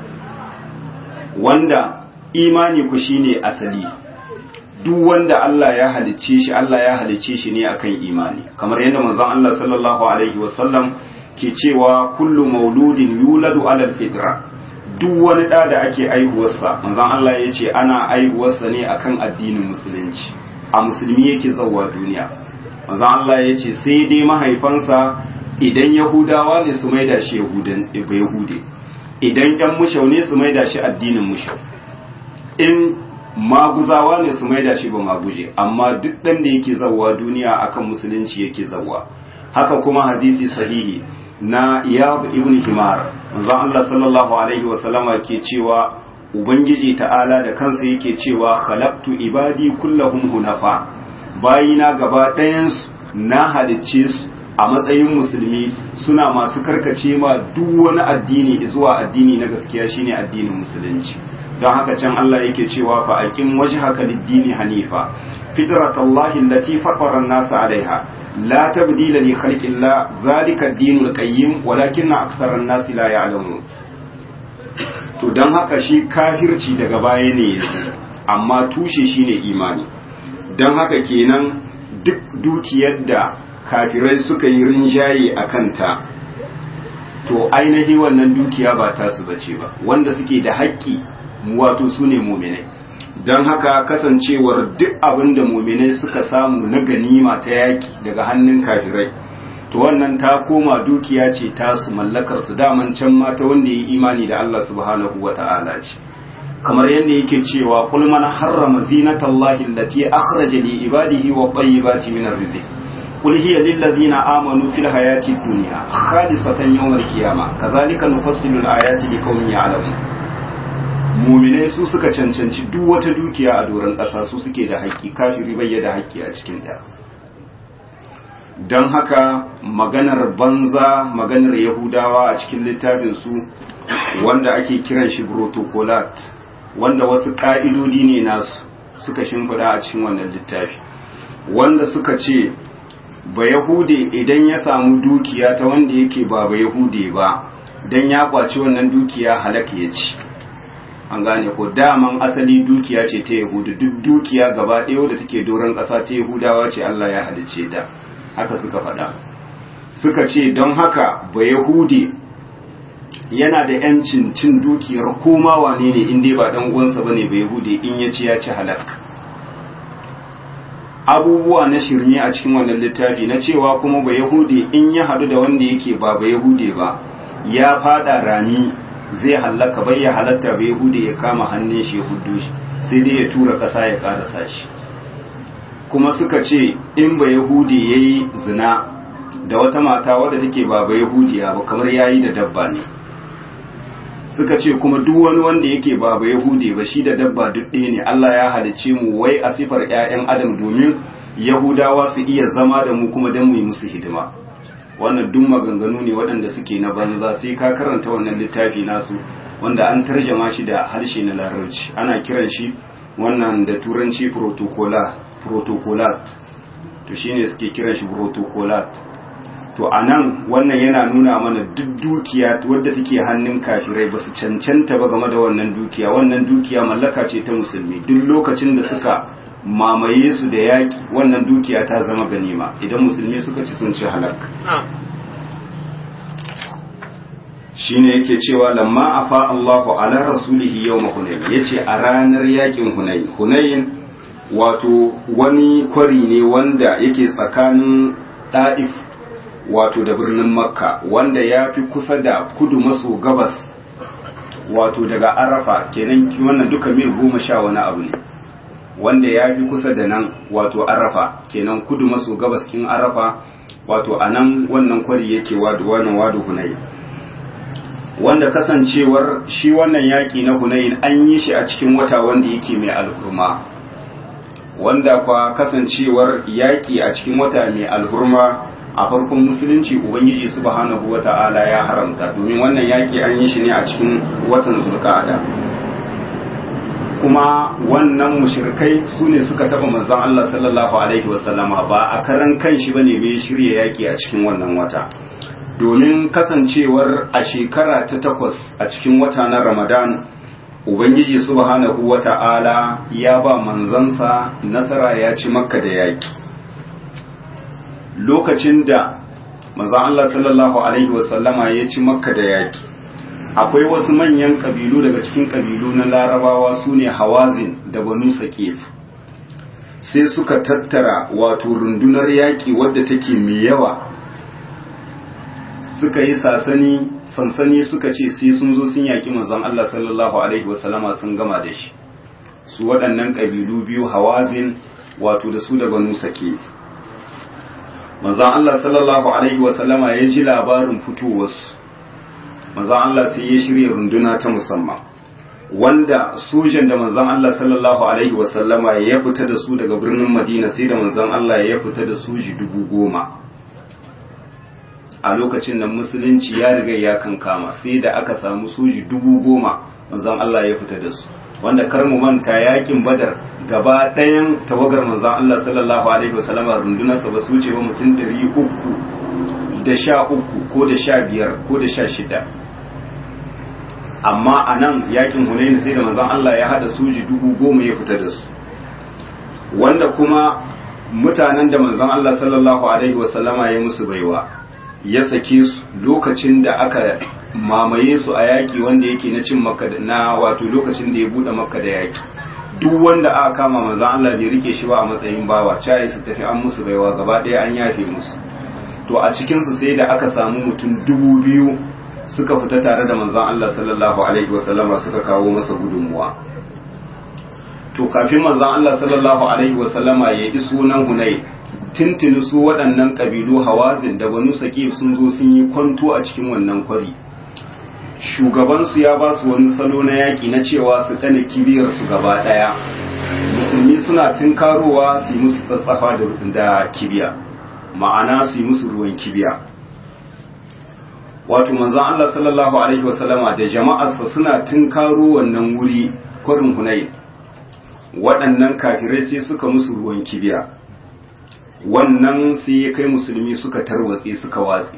wanda imani ku shine asali duk wanda Allah ya halicce shi Allah ya halicce shi ne akan imani kamar yadda manzon Allah sallallahu alaihi wasallam ke cewa kullu mauludin yuladu alal fitra duk wani da da ake aihuwarsa manzon Allah ya ce ana aihuwarsa ne akan addinin musulunci a musulmi yake zauwa duniya manzon Allah ya ce sai dai mahaifansa idan yahudawa ne su maida shi yahude idan yan mushau ne su maida shi addinin mushau in maguzawa ne su maida shi ba maguje amma duk ɗan da yake zauwa duniya akan musulunci yake zauwa haka kuma hadisi sahihi na iyad ibn himar manzon Allah sallallahu alaihi wa sallama ke cewa ubangiji ta'ala da kansa yake cewa khalaqtu ibadi kullahum hunafa bayina gaba ɗayan na halicce su a matsayin musulmi suna masu karkace ma duk wani addini zuwa addini na gaskiya shine addinin musulunci don haka can Allah yake cewa fa aqim wajhaka lid-dini hanifa fitratallahi allati fatara an-nasa 'alayha la tabdila li khalqillah zalika ad-dinul qayyim walakinna aktharan nasi la ya'lamun to don haka shi kafirci daga baya ne amma tushe shine imani don haka kenan duk dukiyar da kafirai suka yi rinjaye a kanta to ainihi wannan dukiya ba tasu bace ba wanda suke da haƙƙi wato su ne muminai don haka kasancewar duk abin da muminai suka samu na ganima ta yaƙi daga hannun kafirai to wannan ta koma dukiya ce tasu mallakar su daman can mata wanda ya yi imani da Allah subhanahu wa ta'ala ce kamar yadda yake cewa qul man harrama zinatallahi allati akhraja li ibadihi wa tayyibati min arrizq qul hiya lil ladzina amanu fil hayati dunya khalisatan yawm al-qiyamah kadhalika nufassilu al-ayati liqaumin ya'lamun mu'minai su suka cancanci duk wata dukiya a doron ƙasa su suke da haƙƙi kafiri bai da haƙƙi a cikin ta don haka maganar banza maganar yahudawa a cikin littafinsu wanda ake kiran shi protocolat wanda wasu ƙa'idodi ne nasu suka shimfida a cikin wannan littafi wanda suka ce ba yahude idan ya samu dukiya ta wanda yake ba ba yahude ba don ya kwaci wannan dukiya halaka ya ci an gane ko daman asali dukiya ce ta yahudu duk dukiya gaba ɗaya da take doron ƙasa ta yahudawa ce allah ya halice ta haka suka faɗa suka ce don haka ba yahudi yana da yancin cin dukiyar koma wane ne inda ba dan uwansa bane ba yahudi in ya ci ya ci halak abubuwa na shirme a cikin wannan littafi na cewa kuma ba yahudi in ya hadu da wanda yake ba ba yahudi ba ya fada rami zai halaka bai ya halatta ba yahudi ya kama hannun shi ya huddo shi sai dai ya tura ƙasa ya ƙarasa shi kuma suka ce in ba yahudi ya yi zina da wata mata wadda take ba ba yahudiya ba kamar ya yi da dabba ne suka ce kuma duk wani wanda yake ba ba yahudi ba shi da dabba duk ɗaya ne allah ya halicce mu wai a sifar 'ya'yan adam domin yahudawa su iya zama da mu kuma don mu yi musu hidima wannan duk maganganu ne waɗanda suke na banza sai ka karanta wannan littafi nasu wanda an tarjama shi da harshe na larabci ana kiran shi wannan da turanci protocolat to shine suke kiran shi protocolat to anan wannan yana nuna mana duk dukiya wadda take hannun kafirai ba su cancanta ba game da wannan dukiya wannan dukiya mallaka ce ta musulmi duk lokacin da suka mamaye su da yaki wannan dukiya ta zama ganima idan musulmi suka ci sun ci halak shine yake cewa lamma afa Allahu ala rasulihi yawma hunayn yace a ranar yakin hunayn hunayn wato wani kwari ne wanda yake tsakanin da'if wato da birnin makka wanda ya fi kusa da kudu maso gabas wato daga arafa kenan wannan duka mil goma sha wani abu ne wanda ya fi kusa da nan wato arafa kenan kudu maso gabas kin arafa wato a nan wannan kwari yake wadu wannan wadu hunayn wanda kasancewar shi wannan yaƙi na hunayin an yi shi a cikin wata wanda yake mai alhurma wanda kwa kasancewar yaƙi a cikin wata mai alhurma a farkon musulunci ubangiji subhanahu wata'ala ya haramta domin wannan yaƙi an yi shi ne a cikin watan zulqa'ada kuma wannan mushrikai su ne suka taba manzon Allah sallallahu alaihi wasallama ba a karan kanshi bane bai shirya yaƙi a cikin wannan wata domin kasancewar a shekara ta takwas a cikin wata na ramadan ubangiji subhanahu wata'ala ya ba manzansa nasara ya ci makka da yaki lokacin da manzan Allah sallallahu alaihi wasallama ya ci makka da yaki akwai wasu manyan kabilu daga cikin kabilu na larabawa su ne hawazin da banu saqif sai suka tattara wato rundunar yaki wadda take mai yawa suka yi sasani sansani suka ce sai sun zo sun yaki manzon Allah sallallahu alaihi wasallama sun gama da shi su waɗannan ƙabilu biyu hawazin wato da su da banu sake manzon Allah sallallahu alaihi wasallama ya ji labarin fitowarsu manzon Allah sai ya shirya runduna ta musamman wanda sojan da manzon Allah sallallahu alaihi wasallama ya fita da su daga birnin Madina sai da manzon Allah ya fita da soji dubu goma a lokacin da musulunci ya riga ya kankama sai da aka samu soji dubu goma manzon Allah ya fita da su wanda kar mu manta yakin badar gaba ɗayan tawagar manzon Allah sallallahu alaihi wasallam rundunarsa ba su ce ba mutum ɗari uku da sha uku ko da sha biyar ko da sha shida amma a nan yakin hunaini sai da manzon Allah ya hada soji dubu goma ya fita da su wanda kuma mutanen da manzon Allah sallallahu alaihi wasallama ya musu baiwa ya sake su lokacin da aka mamaye su a yaki wanda yake na cin makka na wato lokacin da ya bude makka da yaki duk wanda aka kama manzon Allah bai rike shi ba a matsayin bawa cai su tafi an musu baiwa gaba ɗaya an yafe musu to a cikin su sai da aka samu mutum dubu biyu suka fita tare da manzon Allah sallallahu alaihi wasallama suka kawo masa gudunmuwa to kafin manzon Allah sallallahu alaihi wasallama ya iso nan Hunay tintini su waɗannan kabilu Hawazin da Banu Saqif sun zo sun yi kwanto a cikin wannan kwari shugabansu ya ba su wani salo na yaƙi na cewa su ɗane kibiyar su gaba ɗaya musulmi suna tunkarowa su yi musu tsatsafa da kibiya ma'ana su yi musu ruwan kibiya wato manzon Allah sallallahu alaihi wasallama da jama'arsa suna tunkaro wannan wuri kwarin Hunayn waɗannan kafirai sai suka musu ruwan kibiya wannan sai ya kai musulmi suka tarwatse suka watse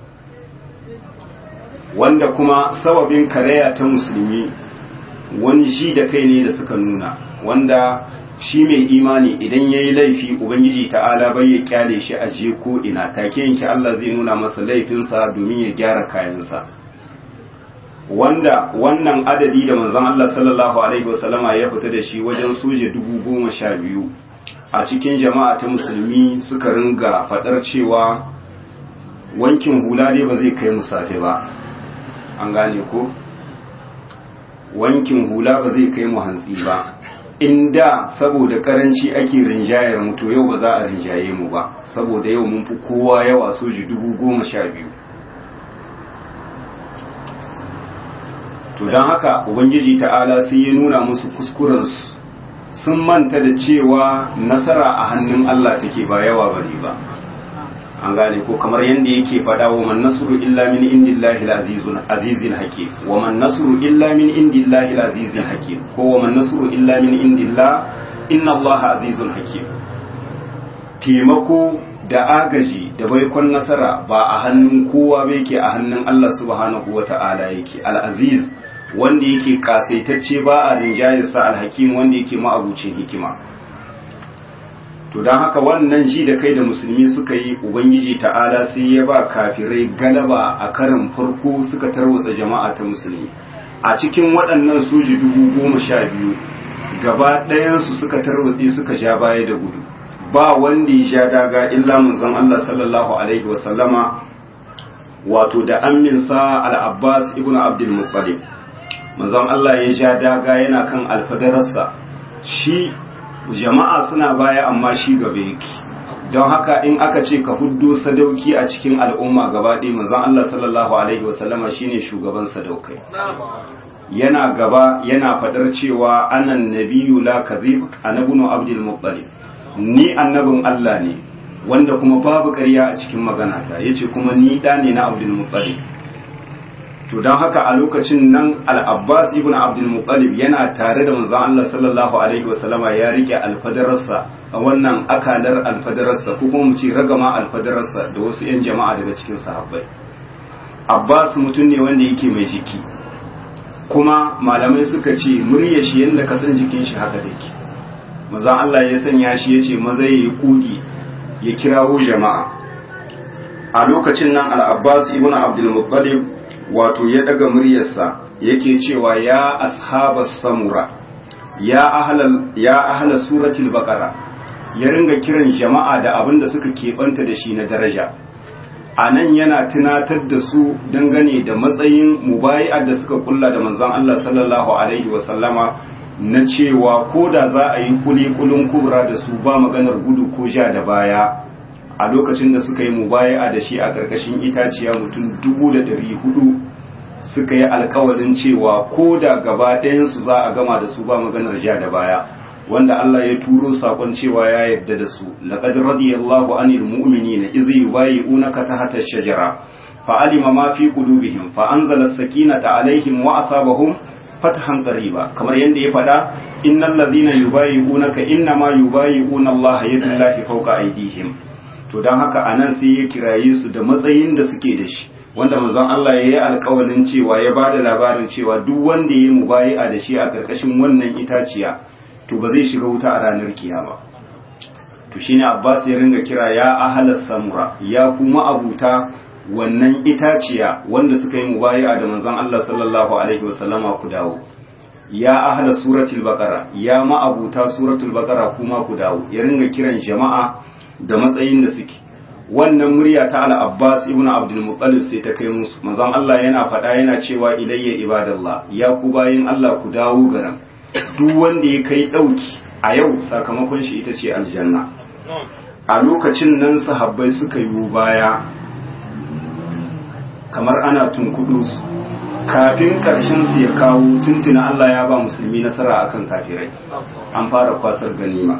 wanda kuma sababin karaya ta musulmi wani shi da kai ne da suka nuna wanda shi mai imani idan ya yi laifi ubangiji ta'ala bai ya kyale shi a je ko ina take yanki Allah zai nuna masa laifinsa domin ya gyara kayansa wanda wannan adadi da manzon Allah sallallahu alaihi wasallama ya fita da shi wajen soja dubu goma sha biyu a cikin jama'a ta musulmi suka ringa fadar cewa wankin hula dai ba zai kai musafe ba an gane ko wankin hula ba zai kai mu hantsi ba inda saboda karanci ake rinjayar mu to yau ba za a rinjaye mu ba saboda yau mun fi kowa yawa soji dubu goma sha biyu to don haka ubangiji ta'ala sai ya nuna musu kuskurensu sun manta da cewa nasara a hannun Allah take ba yawa bane ba an gane ko kamar yadda yake faɗa wa man nasru illa min indillahi al-azizul azizil hakim wa man nasru illa min indillahi al-azizil hakim ko wa man nasru illa min indillah inna Allah azizul hakim taimako da agaji da baikon nasara ba a hannun kowa ba yake a hannun Allah subhanahu wata'ala yake al-aziz wanda yake kasaitacce ba a rinjayarsa al-hakim wanda yake ma'abucin hikima to don haka wannan ji da kai da musulmi suka yi ubangiji ta'ala sai ya ba kafirai galaba a karin farko suka tarwatsa jama'a ta musulmi a cikin waɗannan soji dubu goma sha biyu gaba ɗayansu suka tarwatse suka ja baya da gudu ba wanda ya sha daga illa manzon Allah sallallahu alaihi wa sallama wato da amminsa al-Abbas ibn Abdul Muttalib manzon Allah ya sha daga yana kan alfadararsa shi jama'a suna baya amma shi gaba yake don haka in aka ce ka huddo sadauki a cikin al'umma gaba ɗaya manzon Allah sallallahu alaihi wasallama shine shugaban sadaukai yana gaba yana fadar cewa anan nabiyyu la kadhib anabnu abdul muttalib ni annabin Allah ne wanda kuma babu ƙarya a cikin maganata yace kuma ni da ne na abdul muttalib to don haka a lokacin nan al-abbas ibn abdul muttalib yana tare da manzon Allah sallallahu alaihi wasallama ya rike alfadararsa a wannan akalar alfadararsa ko kuma mu ce ragama alfadararsa da wasu yan jama'a daga cikin sahabbai abbas mutum ne wanda yake mai jiki kuma malamai suka ce murya shi yadda ka san jikin shi haka take manzon Allah ya sanya shi yace maza yayi kugi ya kirawo jama'a a lokacin nan al-abbas ibn abdul muttalib wato ya daga muryarsa yake cewa ya ashabas samura ya ahlal ya ahla suratul baqara ya ringa kiran jama'a da abin da suka keɓanta da shi na daraja a nan yana tunatar da su dangane da matsayin mubayi'ar da suka kulla da manzon Allah sallallahu alaihi wa sallama na cewa ko da za a yi kulikulun kubra da su ba maganar gudu ko ja da baya a lokacin da suka yi mubayi'a da shi a ƙarƙashin itaciya mutum dubu da ɗari hudu suka yi alkawarin cewa ko da gaba ɗayansu za a gama da su ba maganar ja da baya wanda Allah ya turo sakon cewa ya yarda da su laqad radiyallahu anil mu'minina idh yubayyi'unaka tahta ash-shajara fa alima ma fi qulubihim fa anzala as-sakinata alaihim wa asabahum fathan qariba kamar yanda ya faɗa innal ladhina yubayyi'unaka innama yubayyi'una Allah yadullahi fawqa aydihim to dan haka anan sai ya kiraye su da matsayin da suke da shi wanda manzon Allah ya yi alƙawarin cewa ya bada labarin cewa duk wanda ya yi mubayi'a da shi a ƙarƙashin wannan itaciya to ba zai shiga wuta a ranar kiyama to shine Abbas ya ringa kira ya ahalas samura ya kuma abuta wannan itaciya wanda suka yi mubayi'a da manzon Allah sallallahu alaihi wasallama ku dawo ya ahla suratul baqara ya ma'abuta suratul baqara kuma ku dawo ya ringa kiran jama'a da matsayin da suke wannan murya ta al-Abbas ibn Abdul Muttalib sai ta kai musu manzon Allah yana faɗa yana cewa ilayya ibadallah ya ku bayin Allah ku dawo garan duk wanda ya kai dauki a yau sakamakon shi ita ce aljanna a lokacin nan sahabbai suka yi baya kamar ana tunkudu su kafin karshen su ya kawo tuntuna Allah ya ba musulmi nasara akan kafirai an fara kwasar ganima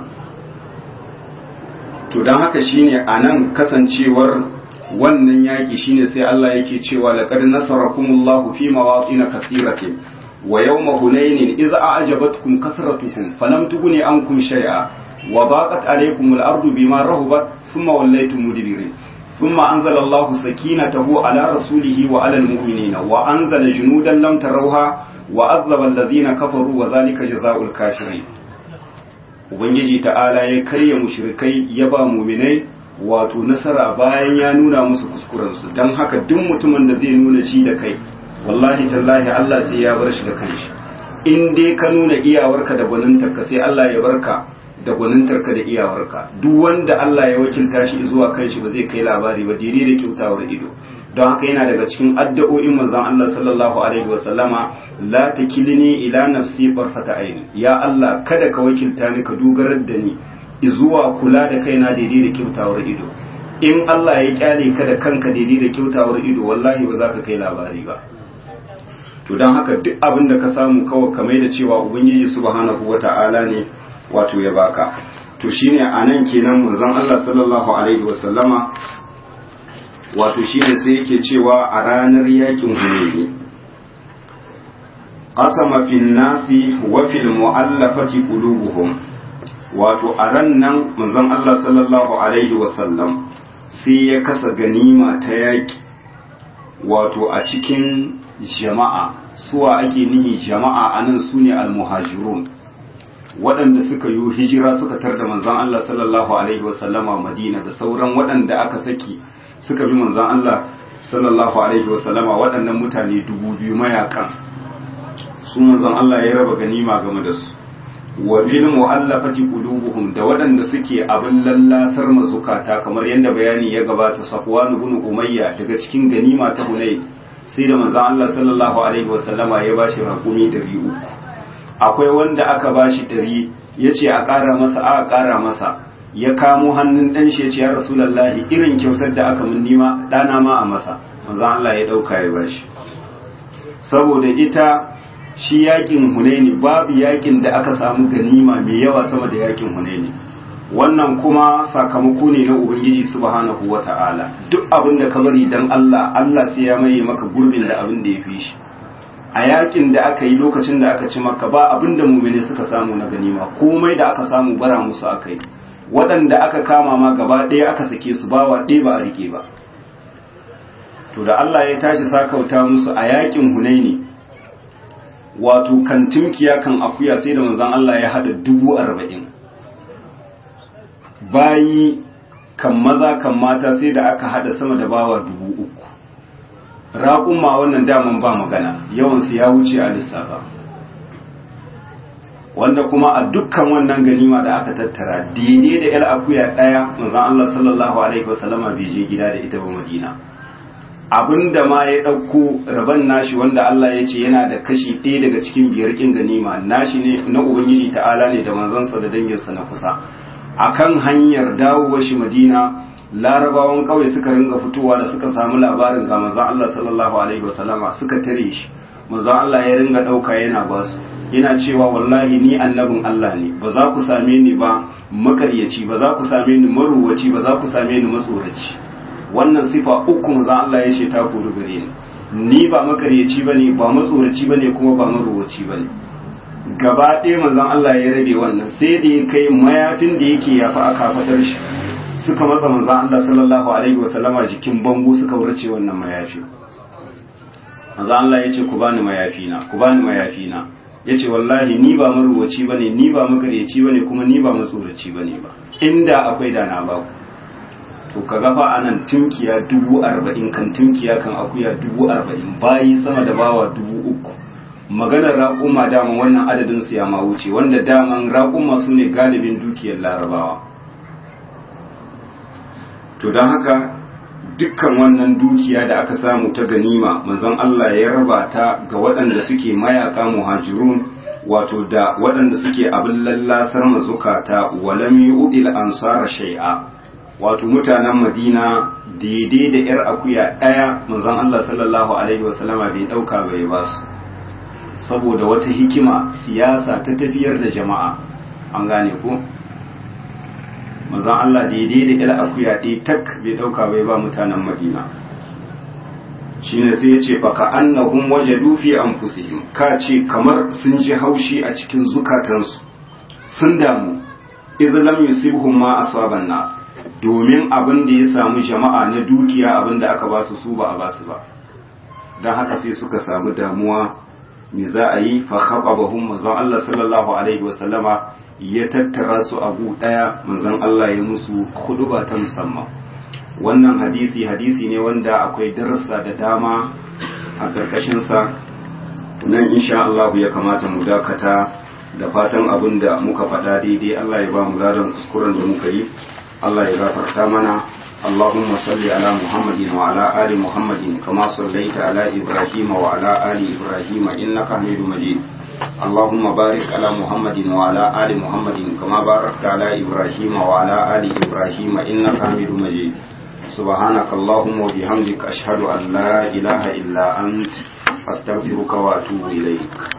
to don haka shine anan kasancewar wannan yaki shine sai Allah yake cewa laqad nasarakumullahu fi mawatin kathiratin wa yawma hunainin idza a'jabatkum kathratukum falam tughni ankum shay'a wa baqat alaykum al-ardu bima rahabat thumma wallaytum mudbirin ثم أنزل الله سكينته على رسوله وعلى المؤمنين وأنزل جنودا لم تروها وأذب الذين كفروا وذلك جزاء الكافرين Ubangiji ta'ala ya karya mushrikai ya ba muminai wato nasara bayan ya nuna musu kuskurensu don haka duk mutumin da zai nuna ci da kai wallahi tallahi Allah sai ya bar shi da kanshi in dai ka nuna iyawarka da gwanintarka sai Allah ya barka da gwanintarka da iyawarka duk wanda Allah ya wakilta shi zuwa kanshi ba zai kai labari ba daidai da kyautawar ido don haka yana daga cikin addu'o'in manzon Allah sallallahu alaihi wa sallama la takilni ila nafsi barfata aini ya Allah kada ka wakilta ni ka dogarar da ni zuwa kula da kaina daidai da kyautawar ido in Allah ya kyale ka da kanka daidai da kyautawar ido wallahi ba za ka kai labari ba to don haka duk abin da ka samu kawai kamar da cewa ubangiji subhanahu wata'ala ne wato ya baka to shine anan kenan manzon Allah sallallahu alaihi wasallama wato shine sai yake cewa a ranar yakin Hunayn qasama fil nasi wa fil mu'allafati qulubuhum wato a ran nan manzon Allah sallallahu alaihi wasallam sai ya kasa ganima ta yaki wato a cikin jama'a suwa ake nihi jama'a anan sune al-muhajirun waɗanda suka yi hijira suka tar da manzan Allah sallallahu Alaihi wasallama Madina da sauran waɗanda aka saki suka bi manzan Allah sallallahu Alaihi wasallama waɗannan mutane dubu biyu mayakan su manzan Allah ya raba ganima game da su wa fil mu'allafati qulubuhum da waɗanda suke abin lallasar mazukata kamar yadda bayani ya gabata Safwan ibn Umayya daga cikin ganima ta Hunayn sai da manzan Allah sallallahu Alaihi wasallama ya bashi raƙumi 300 akwai wanda aka bashi ɗari ya ce a ƙara masa a ƙara masa ya kamo hannun ɗan shi ya ce ya rasulallahi irin kyautar da aka mun nima ɗana ma a masa manzan Allah ya ɗauka ya bashi saboda ita shi yakin hunaini babu yakin da aka samu ganima mai yawa sama da yakin hunaini wannan kuma sakamako ne na ubangiji subhanahu wata'ala duk abin da ka bari dan Allah Allah sai ya maye maka gurbin da abin da ya fi shi a yakin da aka yi lokacin da aka ci maka ba abin da mumine suka samu na ganima komai da aka samu bara musu aka yi waɗanda aka kama ma gaba ɗaya aka sake su bawa ɗaya ba a rike ba to da Allah ya tashi sakauta musu a yakin hunaini wato kan timkiya kan akuya sai da manzon Allah ya haɗa dubu arba'in bayi kan maza kan mata sai da aka haɗa sama da bawa dubu uku raƙuma wannan daman ba magana yawansu ya wuce a lissafa wanda kuma a dukkan wannan ganima da aka tattara daidai da yar akuya ɗaya manzon Allah sallallahu alaihi wasallama bai je gida da ita ba Madina abinda ma ya ɗauko rabon nashi wanda Allah ya ce yana da kashi ɗaya daga cikin biyar kin ganima nashi ne na ubangiji ta'ala ne da manzansa da danginsa na kusa akan hanyar dawowa shi Madina larabawan kawai suka ringa fitowa da suka samu labarin ga manzon Allah sallallahu alaihi wasallama suka tare shi manzon Allah ya ringa dauka yana ba su yana cewa wallahi ni annabin Allah ne ba za ku same ni ba makaryaci ba za ku same ni maruwaci ba za ku same ni matsoraci wannan sifa uku manzon Allah ya ce ta koru gare ni ni ba makaryaci bane ba matsoraci bane kuma ba maruwaci bane gaba ɗaya manzon Allah ya rabe wannan sai da ya kai mayafin da yake yafi a kafadar shi suka matsa manzon Allah sallallahu alaihi wasallama jikin bango suka wurce wannan mayafi manzon Allah ya ce ku bani mayafina ku bani mayafina ya ce wallahi ni ba maruwaci ba ne ni ba makaryaci ba ne kuma ni ba matsoraci ba ne ba inda akwai da na ba to ka gafa a nan tunkiya dubu arba'in kan tunkiya kan akuya dubu arba'in bayi sama da bawa dubu uku maganar raƙuma daman wannan adadin su ya ma wuce wanda daman raƙuma su ne galibin dukiyar larabawa to don haka dukkan wannan dukiya da aka samu ta ganima manzon Allah ya raba ta ga waɗanda suke mayaka muhajirun wato da waɗanda suke abin lallasar mazukata walam yu'dil ansara shay'a wato mutanen Madina daidai da yar akuya ɗaya manzon Allah sallallahu alaihi wasallama bai ɗauka bai ba su saboda wata hikima siyasa ta tafiyar da jama'a an gane ko manzon Allah daidai da yar akuya ɗaya tak bai ɗauka bai ba mutanen Madina shine sai ya ce baka annahum wajadu fi anfusihim ka ce kamar sun ji haushi a cikin zukatansu sun damu idh lam yusibhum ma asaban nas domin abin da ya samu jama'a na dukiya abin da aka ba su su ba a ba su ba dan haka sai suka samu damuwa me za a yi fa khababahum manzon Allah sallallahu alaihi wasallama ya tattara su a gu daya manzon Allah ya musu khutba ta musamman wannan hadisi hadisi ne wanda akwai darasa da dama a ƙarƙashinsa nan insha Allah ya kamata mu dakata da fatan abin da muka faɗa daidai Allah ya ba mu ladan kuskuren da muka yi Allah ya gafarta mana اللهم صل على محمد وعلى آل محمد كما صليت على إبراهيم وعلى آل إبراهيم إنك حميد مجيد اللهم بارك على محمد وعلى آل محمد كما باركت على إبراهيم وعلى آل إبراهيم إنك حميد مجيد سبحانك اللهم وبحمدك أشهد أن لا إله إلا أنت أستغفرك وأتوب إليك